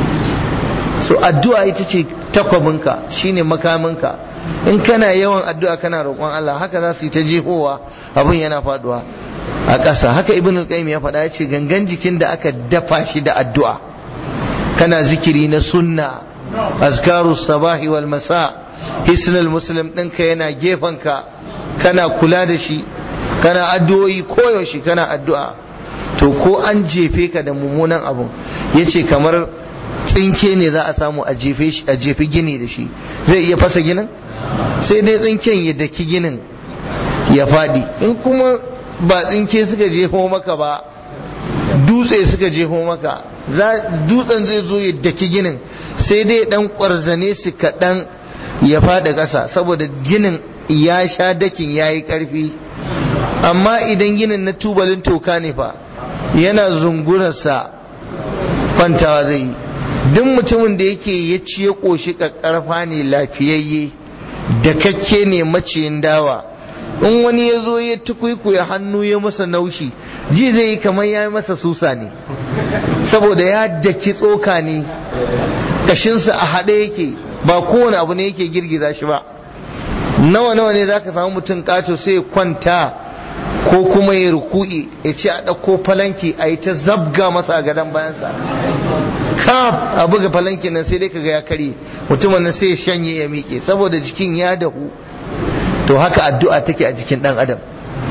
so addu'a ita ce takwabinka shine makaminka in kana yawan addu'a kana roƙon Allah haka za su yi ta jehowa abin yana faduwa a ƙasa haka ibn al-qayyim ya faɗa ya ce gangan jikin da aka dafa shi da addu'a kana zikiri na sunna azkaru sabahi wal masa hisnul muslim ɗinka yana gefenka kana kula da shi kana addu'o'i koyaushe kana addu'a to ko an jefe ka da mummunan abu yace kamar tsinke ne za a samu a jefe shi a jefi gini da shi zai iya fasa ginin sai dai tsinken ya daki ginin ya fadi in kuma ba tsinke suka jefo maka ba dutse suka jefo maka dutsen zai zo ya daki ginin sai dai dan kwarzane su kaɗan ya fada ƙasa saboda ginin ya sha dakin ya yi ƙarfi amma idan ginin na tubalin toka ne fa yana zungurarsa kwantawa zai yi duk mutumin da yake ya ci ya ƙoshi ƙaƙƙarfa ne lafiyayye da kakke ne maciyin dawa in wani ya zo ya tukwikuya hannu ya masa naushi ji zai yi kamar ya yi masa susa ne saboda ya daki tsoka ne kashinsa a haɗe yake ba kowane abu ne yake girgiza shi ba nawa nawa ne zaka samu mutum kato sai ya kwanta ko kuma ya ruku'i ya ce a ɗauko falanki a yi ta zabga masa a gadon bayansa kaf a buga falanki nan sai dai kaga ya karye mutumin nan sai ya shanye ya miƙe saboda jikin ya dahu to haka addu'a take a jikin ɗan adam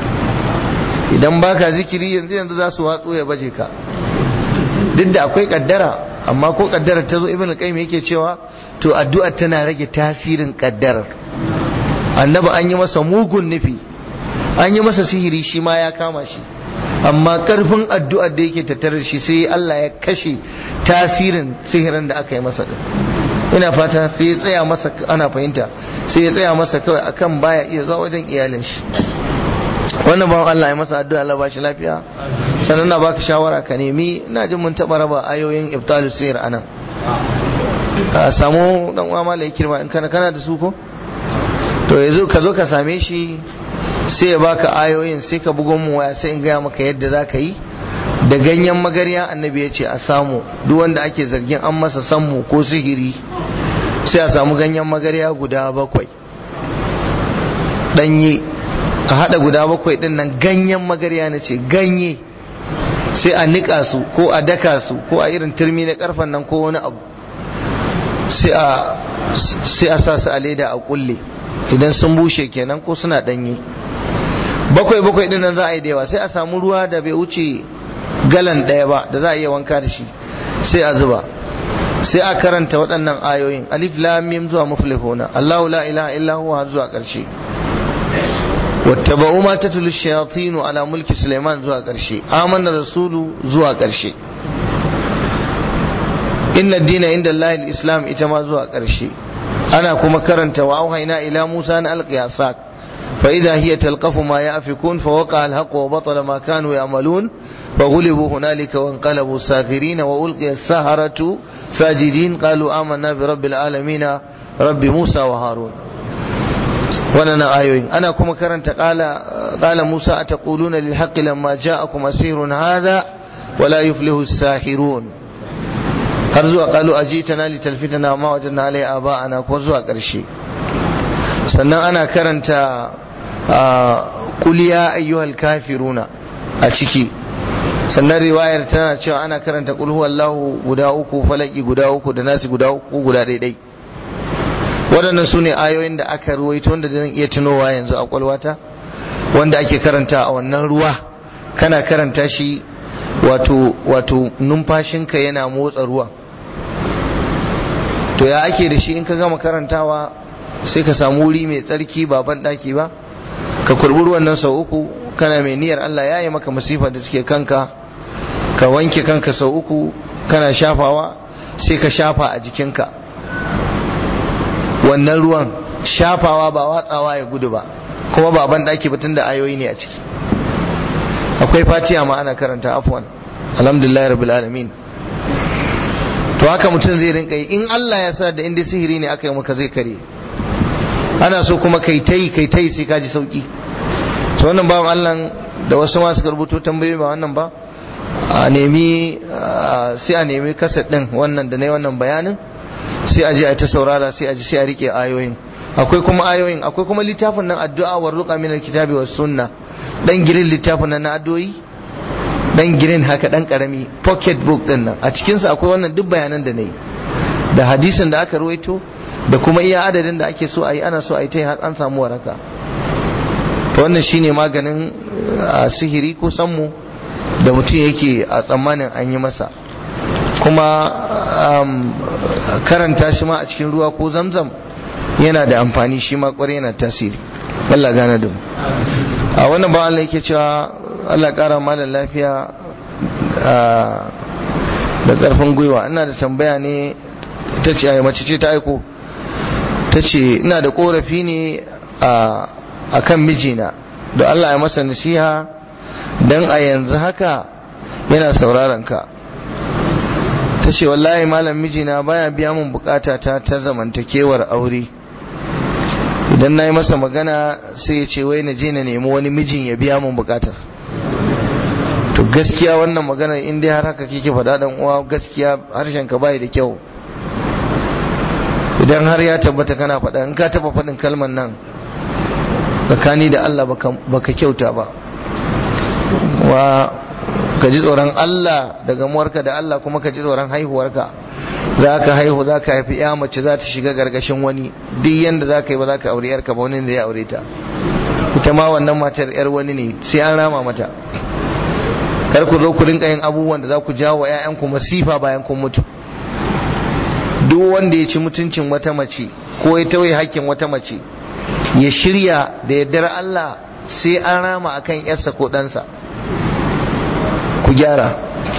idan baka zikiri yanzu yanzu za su watso ya baje ka duk da akwai kaddara amma ko kaddara ta zo ibn al-qayyim yake cewa to addu'a tana rage tasirin kaddarar annabi an yi masa mugun nufi an yi masa sihiri shi ma ya kama shi amma karfin addu'ar da yake tattare shi sai Allah ya kashe tasirin sihirin da aka yi masa din ina fata sai ya tsaya masa ana fahimta sai ya tsaya masa kawai akan baya iya zuwa wajen iyalin shi wannan bawan Allah ya masa addu'a Allah ba shi lafiya sannan na baka shawara ka nemi ina jin mun taba raba ayoyin ibtalus sihir anan a samu dan uwa malai kirma in kana kana da su ko to yanzu ka zo ka same shi sai ya baka ayoyin sai ka bugo mu waya sai in gaya maka yadda za ka yi da ganyen magarya annabi ya ce a samu duk wanda ake zargin an masa sammu ko sihiri sai a samu ganyen magarya guda bakwai ɗanye a haɗa guda bakwai ɗin nan ganyen magarya na ce ganye sai a niƙa su ko a daka su ko a irin turmi na ƙarfen nan ko wani abu sai a sa su a leda a kulle idan sun bushe kenan ko suna ɗanye bakwai bakwai ɗin nan za a yi da yawa sai a samu ruwa da bai wuce galan ɗaya ba da za a iya wanka da shi sai a zuba sai a karanta waɗannan ayoyin alif lam mim zuwa muflihuna Allahu la ilaha illa huwa zuwa ƙarshe wattaba'u ma tatlu shayatin ala mulki Sulaiman zuwa ƙarshe amana rasulu zuwa ƙarshe inna dina inda Allah islam ita ma zuwa ƙarshe ana kuma karanta wa auhayna ila Musa na alqiyasak fa idha hiya talqafu ma yafikun fa waqa al-haqq wa batala ma kanu ya'malun فغلبوا هنالك وانقلبوا ساخرين وألقي السهرة ساجدين قالوا آمنا برب العالمين رب موسى وهارون waɗannan ayoyin ana kuma karanta ƙala musa a taƙuluna lil haqqi lamma ja'akum asirun hadha wala yuflihu sahirun har zuwa qalu ajitana litalfitana ma wajadna alai aba'ana ko zuwa ƙarshe sannan ana karanta qul ya ayyuhal kafiruna a ciki sannan riwayar tana cewa ana karanta qul huwallahu guda uku falaki guda uku da nasi guda uku guda daidai waɗannan su ne ayoyin da aka ruwaito wanda zan iya tunowa yanzu a kwalwata wanda ake karanta a wannan ruwa kana karanta shi wato wato numfashinka yana motsa ruwa to ya ake da shi in ka gama karantawa sai ka samu wuri mai tsarki ba ban daki ba ka kurbi ruwan nan sau uku kana mai niyyar Allah ya yi maka masifa da take kanka ka wanke kanka sau uku kana shafawa sai ka shafa a jikinka wannan ruwan shafawa ba watsawa ya gudu ba kuma ba ban daki batun da ayoyi ne a ciki akwai fatiha ma ana karanta afwan alhamdulillah rabbil alamin to haka mutum zai rinka yi in Allah ya sa da inda sihiri ne aka yi maka zai kare ana so kuma kai tai kai tai sai ka ji sauki to wannan bawan Allah da wasu ma suka rubuto tambayoyi ba wannan ba a nemi sai a nemi kaset din wannan da nayi wannan bayanin sai a je a ta saurara sai a ji sai a rike ayoyin akwai kuma ayoyin akwai kuma littafin nan addu'a wa ruqa min alkitabi was sunna dan girin littafin nan na addu'o'i dan girin haka dan karami pocket book din nan a cikin sa akwai wannan duk bayanan da nayi da hadisin da aka ruwaito da kuma iya adadin da ake so a yi ana so a yi ta har an samu waraka to wannan shine maganin sihiri ko sammu da mutum yake a tsammanin an yi masa kuma karanta shi ma a cikin ruwa ko zamzam yana da amfani shi ma kwarai yana tasiri Allah gane da mu a wannan ba Allah yake cewa Allah kara malam lafiya da karfin gwiwa ina da tambaya ne ta ce mace ce ta aiko ta ce ina da korafi ne a kan mijina da Allah ya masa nasiha don a yanzu haka yana sauraron ka ta ce wallahi malam mijina baya biya mun bukata ta ta zamantakewar aure idan na yi masa magana sai ya ce wai na je na nemi wani mijin ya biya mun bukatar to gaskiya wannan magana in dai har haka kike faɗa dan uwa gaskiya harshen ka bai da kyau idan har ya tabbata kana faɗa in ka taba faɗin kalmar nan tsakani da Allah baka kyauta ba wa ka ji tsoron Allah daga muwarka da Allah kuma ka ji tsoron haihuwarka za ka haihu za ka haifi ya mace za ta shiga gargashin wani duk yanda za ka yi ba za ka aure yarka ba wani da ya aure ta ita ma wannan matar yar wani ne sai an rama mata kar ku zo ku rinka yin abubuwan da za ku jawo wa 'ya'yanku masifa bayan kun mutu duk wanda ya ci mutuncin wata mace ko ya tawaye hakkin wata mace ya shirya da yardar Allah sai an rama akan yarsa ko ɗansa ku gyara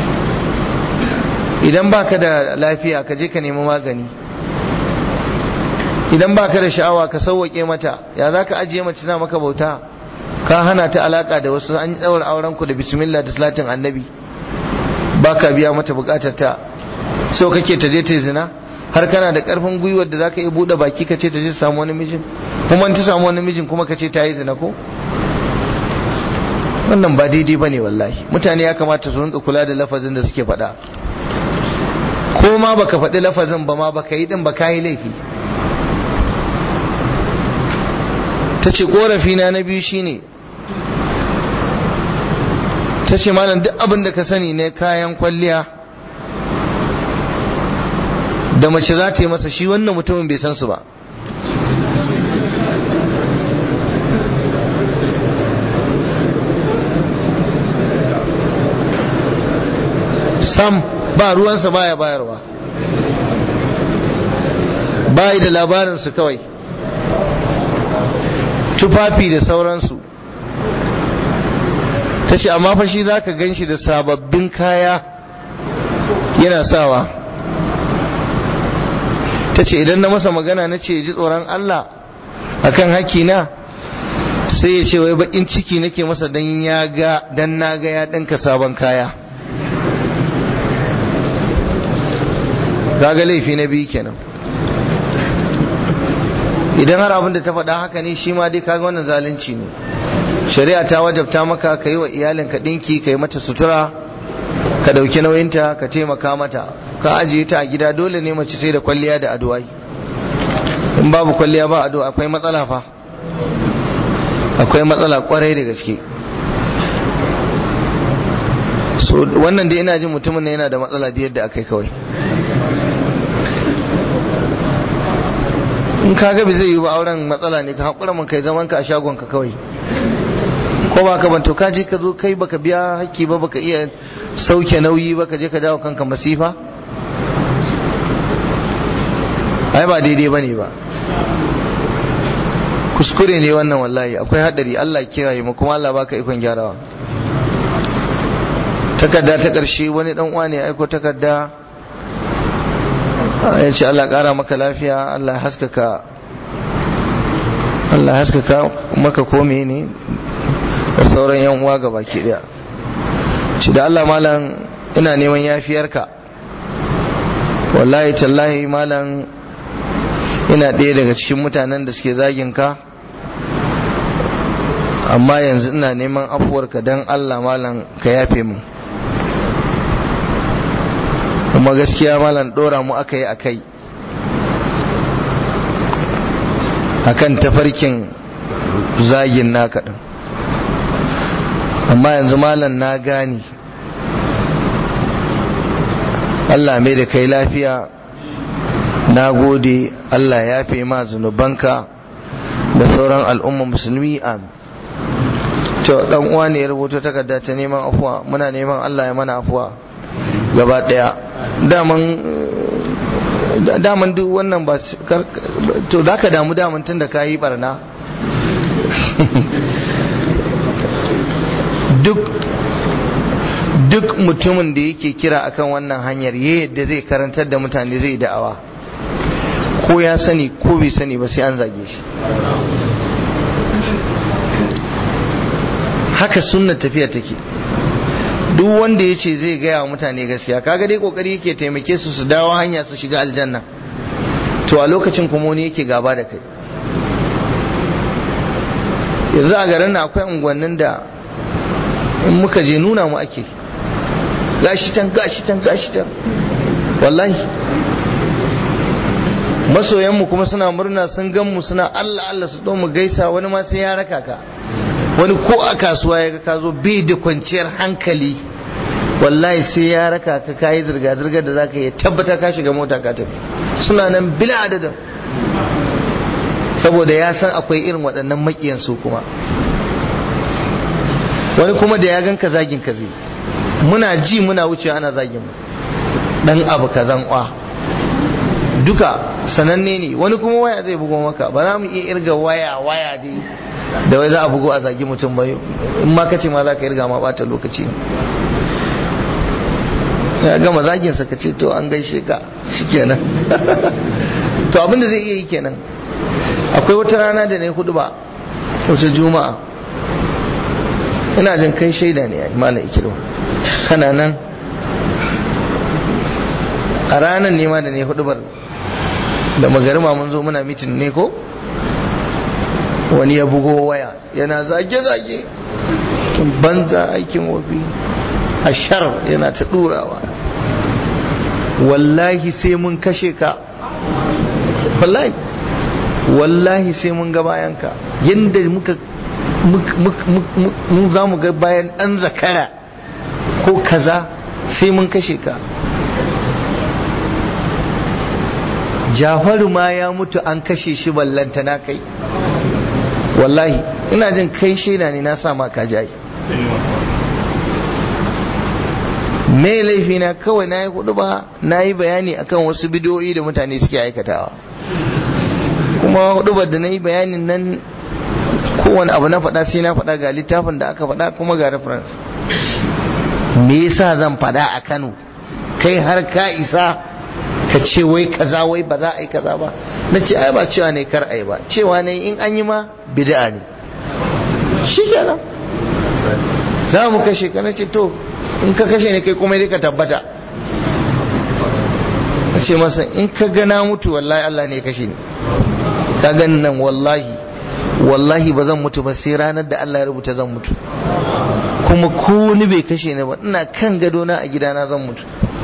idan baka da lafiya ka je ka nemi magani idan baka da sha'awa ka sauwaƙe mata ya za ka ajiye mace na maka bauta ka hana ta alaka da wasu an ɗaura auren ku da bismillah da salatin annabi baka biya mata bukatar ta so kake ta je ta zina har kana da karfin gwiwar da zaka iya bude baki ka ce ta je samu wani mijin kuma ta samu wani mijin kuma ka ce ta yi zina ko wannan ba daidai bane wallahi mutane ya kamata su rinka kula da lafazin da suke faɗa ko ma baka faɗi lafazin ba ma baka yi din ba yi laifi ta ce korafi na na biyu shine ta ce malam duk abin da ka sani ne kayan kwalliya da mace za ta yi masa shi wannan mutumin bai san su ba sam ba ruwansa baya bayarwa bayi da labarinsu kawai tufafi da sauransu ta ce amma fashi za ka gan shi da sababbin kaya yana sawa ta ce idan na masa magana na ce ji tsoron Allah akan hakina sai ya ce wai bakin ciki nake masa dan ya ga dan na ga ya danka sabon kaya kaga laifi na biyu kenan idan har abin da ta faɗa haka ne shi ma dai kaga wannan zalunci ne shari'a ta wajabta maka ka yi wa iyalinka ɗinki ka yi mata sutura ka ɗauki nauyinta ka taimaka mata ka ajiye ta a gida dole ne mace sai da kwalliya da addu'ai in babu kwalliya ba addu'a akwai matsala fa akwai matsala kwarai da gaske so wannan dai ina jin mutumin ne yana da matsala da yadda akai kawai in ka ga zai yi ba auren matsala ne ka haƙura mun kai zaman ka a shagon ka kawai ko ba ka banto ka je ka zo kai baka biya hakki ba baka iya sauke nauyi ba ka je ka dawo kanka masifa ai ba daidai ba ne ba kuskure ne wannan wallahi akwai hadari Allah kiyaye mu kuma Allah baka ikon gyarawa takarda ta ƙarshe wani dan uwa ne aiko takarda ya ce Allah ƙara maka lafiya Allah haskaka Allah haskaka maka kome ne da sauran yan uwa ga baki daya shi da Allah malam ina neman yafiyarka wallahi tallahi malam ina ɗaya daga cikin mutanen da suke zagin ka amma yanzu ina neman afuwarka don Allah malam ka yafe mu kuma gaskiya malam ɗora mu aka yi a kai a kan tafarkin zagin naka ɗin amma yanzu malam na gani Allah mai da kai lafiya na gode Allah ya fi ma zunubanka da sauran al'umma musulmi amin to dan uwa ne ya rubuta takarda ta neman afuwa muna neman Allah ya mana afuwa gaba daya daman daman duk wannan ba to zaka damu daman tunda kayi barna duk duk mutumin da yake kira akan wannan hanyar ya yadda zai karantar da mutane zai da'awa ko ya sani ko bai sani ba sai an zage shi haka sunnar tafiya take duk wanda ya ce zai gaya wa mutane gaskiya kaga dai kokari yake taimake su su dawo hanya su shiga aljanna to a lokacin kuma wani yake gaba da kai yanzu a garin na akwai unguwannin da in muka je nuna mu ake gashi can gashi can gashi can wallahi masoyanmu kuma suna murna sun gan mu suna Allah Allah su mu gaisa wani ma sai ya raka ka wani ko a kasuwa ya ga ka zo bai da kwanciyar hankali wallahi sai ya raka ka kayi zirga-zirgar da zaka yi tabbata ka shiga mota ka tafi suna nan bila adadin saboda ya san akwai irin waɗannan makiyan su kuma wani kuma da ya gan ka zagin ka zai muna ji muna wuce ana zagin mu dan abu kazan kwa duka sananne ne wani kuma waya zai bugo maka ba za mu iya irga waya waya dai da wai za a bugo a zagi mutum ba in ma kace ma za ka irga ma bata lokaci ya gama zagin sa kace to an gaishe ka shikenan to abinda zai iya yi kenan akwai wata rana da ne hudu ba wata juma'a ina jin kai shaida ne a malam ikirwa kana nan a ranar nema da ne hudubar da magarima mun zo muna mitin ne ko wani ya bugo waya yana zage-zage banza aikin wafi a shar yana ta ɗurawa wallahi sai mun kashe ka wallahi wallahi sai mun ga bayanka yadda muka mun za mu ga bayan ɗan zakara ko kaza sai mun kashe ka jafaru ma ya mutu an kashe shi ballanta na kai wallahi ina jin kai shaida ne na sa maka jayi me laifi na kawai na yi hudu ba na yi bayani akan wasu bidiyoyi da mutane suke aikatawa kuma hudu da na yi bayanin nan kowane abu na faɗa sai na faɗa ga littafin da aka faɗa kuma ga reference me yasa zan faɗa a kano kai har ka isa ka ce wai kaza wai ba za a yi kaza ba na ce ai ba cewa ne kar ai ba cewa ne in an yi ma bid'a ne shi kenan za mu kashe ka na ce to in ka kashe ne kai kuma dai ka tabbata na ce masa in ka gana mutu wallahi Allah ne kashe ni ka gani nan wallahi wallahi ba zan mutu ba sai ranar da Allah ya rubuta zan mutu kuma ko ni bai kashe ni ba ina kan gadona a gidana zan mutu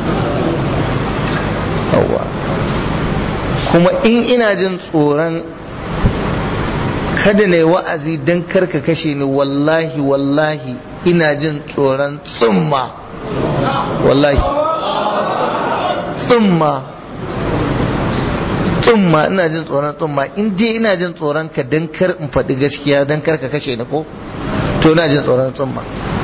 yawa kuma in ina jin tsoron kada na yi wa'azi don karka kashe ni wallahi wallahi ina jin tsoron tsumma wallahi tsumma tsumma ina jin tsoron tsumma in dai ina jin tsoron ka don kar in faɗi gaskiya don kar ka kashe ni ko to ina jin tsoron tsumma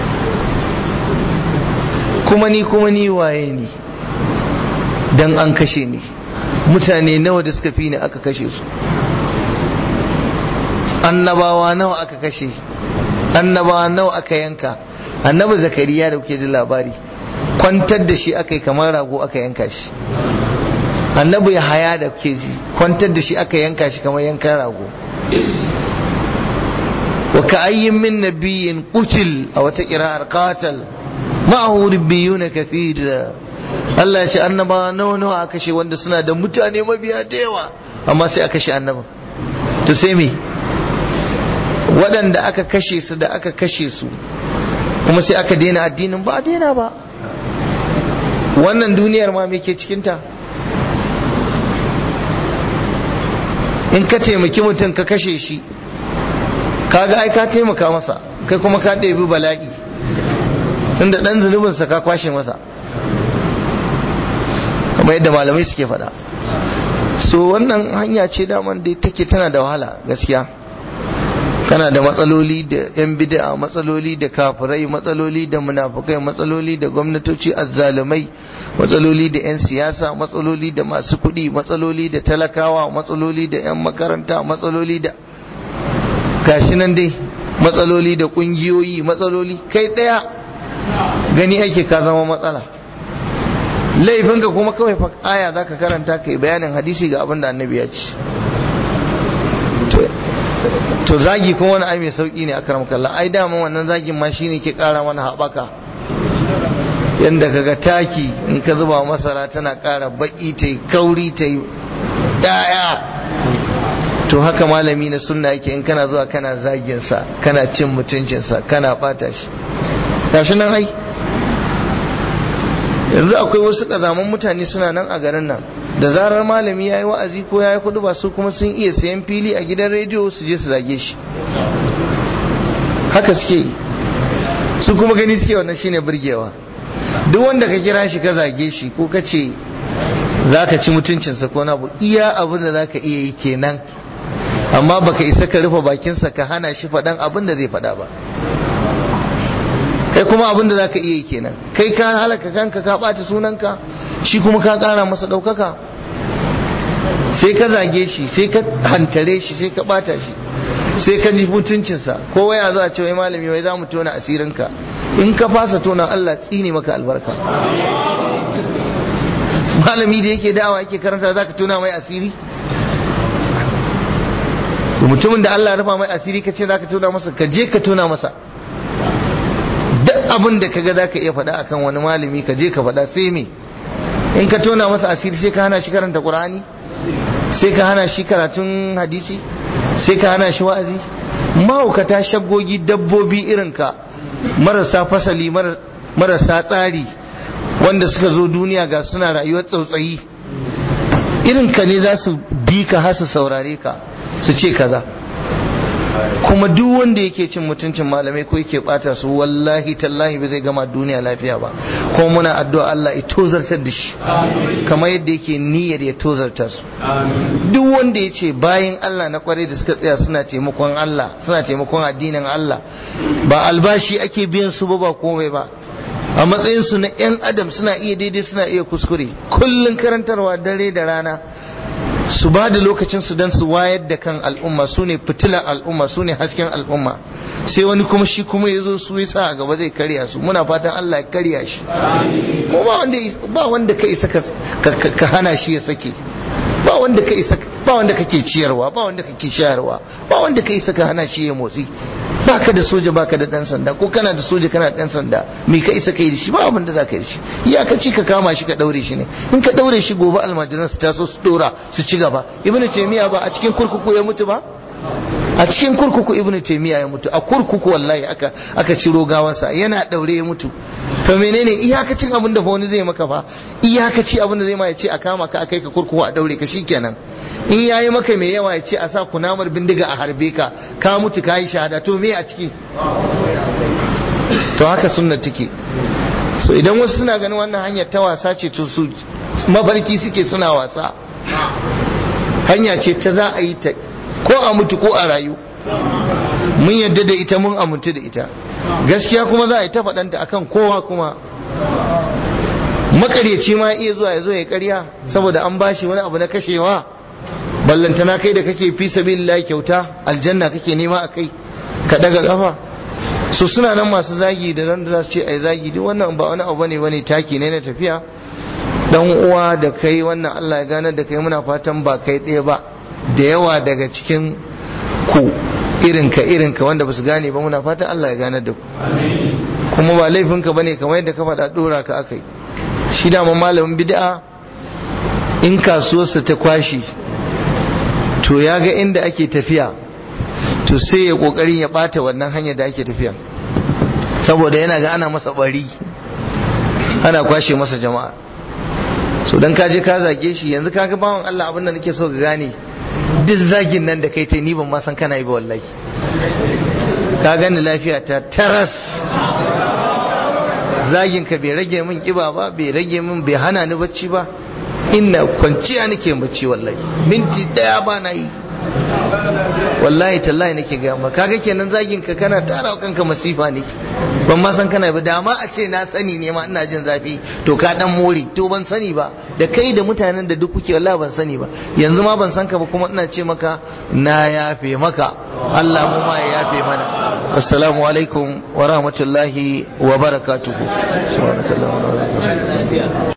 kuma ni kuma ni waye ni don an kashe ni mutane nawa da suka fi ni aka kashe su annabawa nawa aka kashe annabawa nawa aka yanka annabi zakariya da kuke ji labari kwantar da shi aka yi kamar rago aka yanka shi annabi ya haya da kuke ji kwantar da shi aka yanka shi kamar yankan rago wa ka ayyin min nabiyyin qutil a wata qira'ar qatal ma'ahu rabbiyuna kathir Allah ya ce annabawa nawa nawa aka kashe wanda suna da mutane mabiya da yawa amma sai aka kashe annabin to sai me waɗanda aka kashe su da aka kashe su kuma sai aka daina addinin ba a daina ba wannan duniyar ma me ke cikinta in ka taimaki mutum ka kashe shi kaga ai ka taimaka masa kai kuma ka ɗebi bala'i tunda ɗan zunubinsa ka kwashe masa kamar yadda malamai suke faɗa so wannan hanya ce daman da take tana da wahala gaskiya kana da matsaloli da yan bid'a matsaloli da kafirai matsaloli da munafukai matsaloli da gwamnatoci azzalumai matsaloli da yan siyasa matsaloli da masu kuɗi matsaloli da talakawa matsaloli da yan makaranta matsaloli da gashi nan dai matsaloli da ƙungiyoyi matsaloli kai ɗaya gani ake ka zama matsala laifinka kuma kawai fa aya zaka karanta kai bayanin hadisi ga abin da annabi ya ce to zagi kuma wani ai mai sauki ne akram kallah ai dama wannan zagin ma shine ke kara mana haɓaka yanda kaga taki in ka zuba masara tana kara baki ta yi kauri ta yi ɗaya to haka malami na sunna yake in kana zuwa kana zagin sa kana cin mutuncinsa kana bata shi gashi nan ai yanzu akwai wasu kazaman mutane suna nan a garin nan da zarar malami ya yi wa'azi ko ya yi kudu ba su kuma sun iya sayan fili a gidan rediyo su je su zage shi haka suke yi su kuma gani suke wannan shine burgewa duk wanda ka kira shi ka zage shi ko ka ce za ka ci mutuncinsa ko na iya abin da za ka iya yi kenan amma baka isa ka rufe bakinsa ka hana shi faɗan abin da zai faɗa ba kai kuma abin da za ka iya yi kenan kai ka halaka kanka ka ɓata sunanka shi kuma ka ƙara masa ɗaukaka sai ka zage shi sai ka hantare shi sai ka ɓata shi sai ka ji mutuncinsa ko waya zuwa ce wai malami wai za mu tona asirinka in ka fasa tona Allah tsine maka albarka malami da yake dawa yake karanta za ka tona mai asiri mutumin da Allah rufa mai asiri ka ce za ka tona masa ka je ka tona masa duk abin da kaga za ka iya faɗa akan wani malami ka je ka faɗa sai me in ka tona masa asiri sai ka hana shi karanta qur'ani sai ka hana shi karatun hadisi sai ka hana shi wa'azi mahaukata shaggogi dabbobi irin ka marasa fasali marasa tsari wanda suka zo duniya ga suna rayuwar tsautsayi irin ka ne za su bi ka har su saurare ka su ce kaza kuma duk wanda yake cin mutuncin malamai ko yake bata su wallahi tallahi ba zai gama duniya lafiya ba kuma muna addu'a Allah ya tozartar da shi kamar yadda yake niyyar ya tozarta su duk wanda ya ce bayan Allah na kwarai da suka tsaya suna taimakon Allah suna taimakon addinin Allah ba albashi ake biyan su ba ba komai ba a matsayin su na yan adam suna iya daidai suna iya kuskure kullun karantarwa dare da rana su ba da lokacinsu don su wayar da kan al'umma su ne fitilan al'umma su ne hasken al'umma sai wani kuma shi kuma ya zo su sa a gaba zai karya su muna fatan Allah ya karya shi ko ba wanda ka isa ka hana shi ya sake ba wanda ka isa ba wanda kake ciyarwa ba wanda kake shayarwa ba wanda ka isa ka hana shi ya motsi baka da soja baka da dan sanda ko kana da soja kana da dan sanda me ka isa kai da shi ba abin da zaka yi da shi iyakaci ka kama shi ka daure shi ne in ka daure shi gobe almajiran su taso su dora su ci gaba ibnu taymiya ba a cikin kurkuku ya mutu ba a cikin kurkuku ibnu taymiya ya mutu a kurkuku wallahi aka aka ciro gawarsa yana daure ya mutu to menene iyakacin abin da fa wani zai maka fa iyakaci abin da zai ma ya ce a kama ka akai ka kurkuku a daure ka shikenan in yayi maka mai yawa ya ce a sa kunamar bindiga a harbe ka ka mutu ka yi shahada to me a ciki to haka sunna take so idan wasu suna ganin wannan hanyar ta wasa ce to su mafarki suke suna wasa hanya ce ta za a yi ta ko a mutu ko a rayu mun yadda da ita mun amintu da ita gaskiya kuma za a yi ta faɗanta akan kowa kuma makaryaci ma iya zuwa ya zo ya karya saboda an bashi wani abu na kashewa ballantana kai da kake fi sabilillah kyauta aljanna kake nema a kai ka daga kafa so suna nan masu zagi da nan da za su ce ai zagi duk wannan ba wani abu bane bane taki ne na tafiya dan uwa da kai wannan Allah ya gane da kai muna fatan ba kai ɗaya ba da yawa daga cikin ku irinka irinka wanda ba su gane ba muna fatan Allah ya gane da ku kuma ba laifinka bane kamar yadda ka faɗa ɗora ka akai shi da malamin bid'a in kasuwarsa ta kwashi to ya ga inda ake tafiya to sai ya kokarin ya bata wannan hanyar da ake tafiya saboda yana ga ana masa bari ana kwashe masa jama'a so dan kaje ka zage shi yanzu kaga bawan Allah abin da nake so ga gane duk zagin nan da kai ta ni ban ma san kana yi ba wallahi ka gani lafiya ta taras zagin ka bai rage min kiba ba bai rage min bai hana ni bacci ba ina kwanciya nake bacci wallahi minti daya ba na yi wallahi tallahi nake ga ma kaga kenan zagin ka kana tara kanka masifa ne ban ma san kana ba da ma a ce na sani ne ma ina jin zafi to ka dan more to ban sani ba da kai da mutanen da duk kuke wallahi ban sani ba yanzu ma ban san ka ba kuma ina ce maka na yafe maka Allah mu ma ya yafe mana assalamu alaikum wa rahmatullahi wa barakatuhu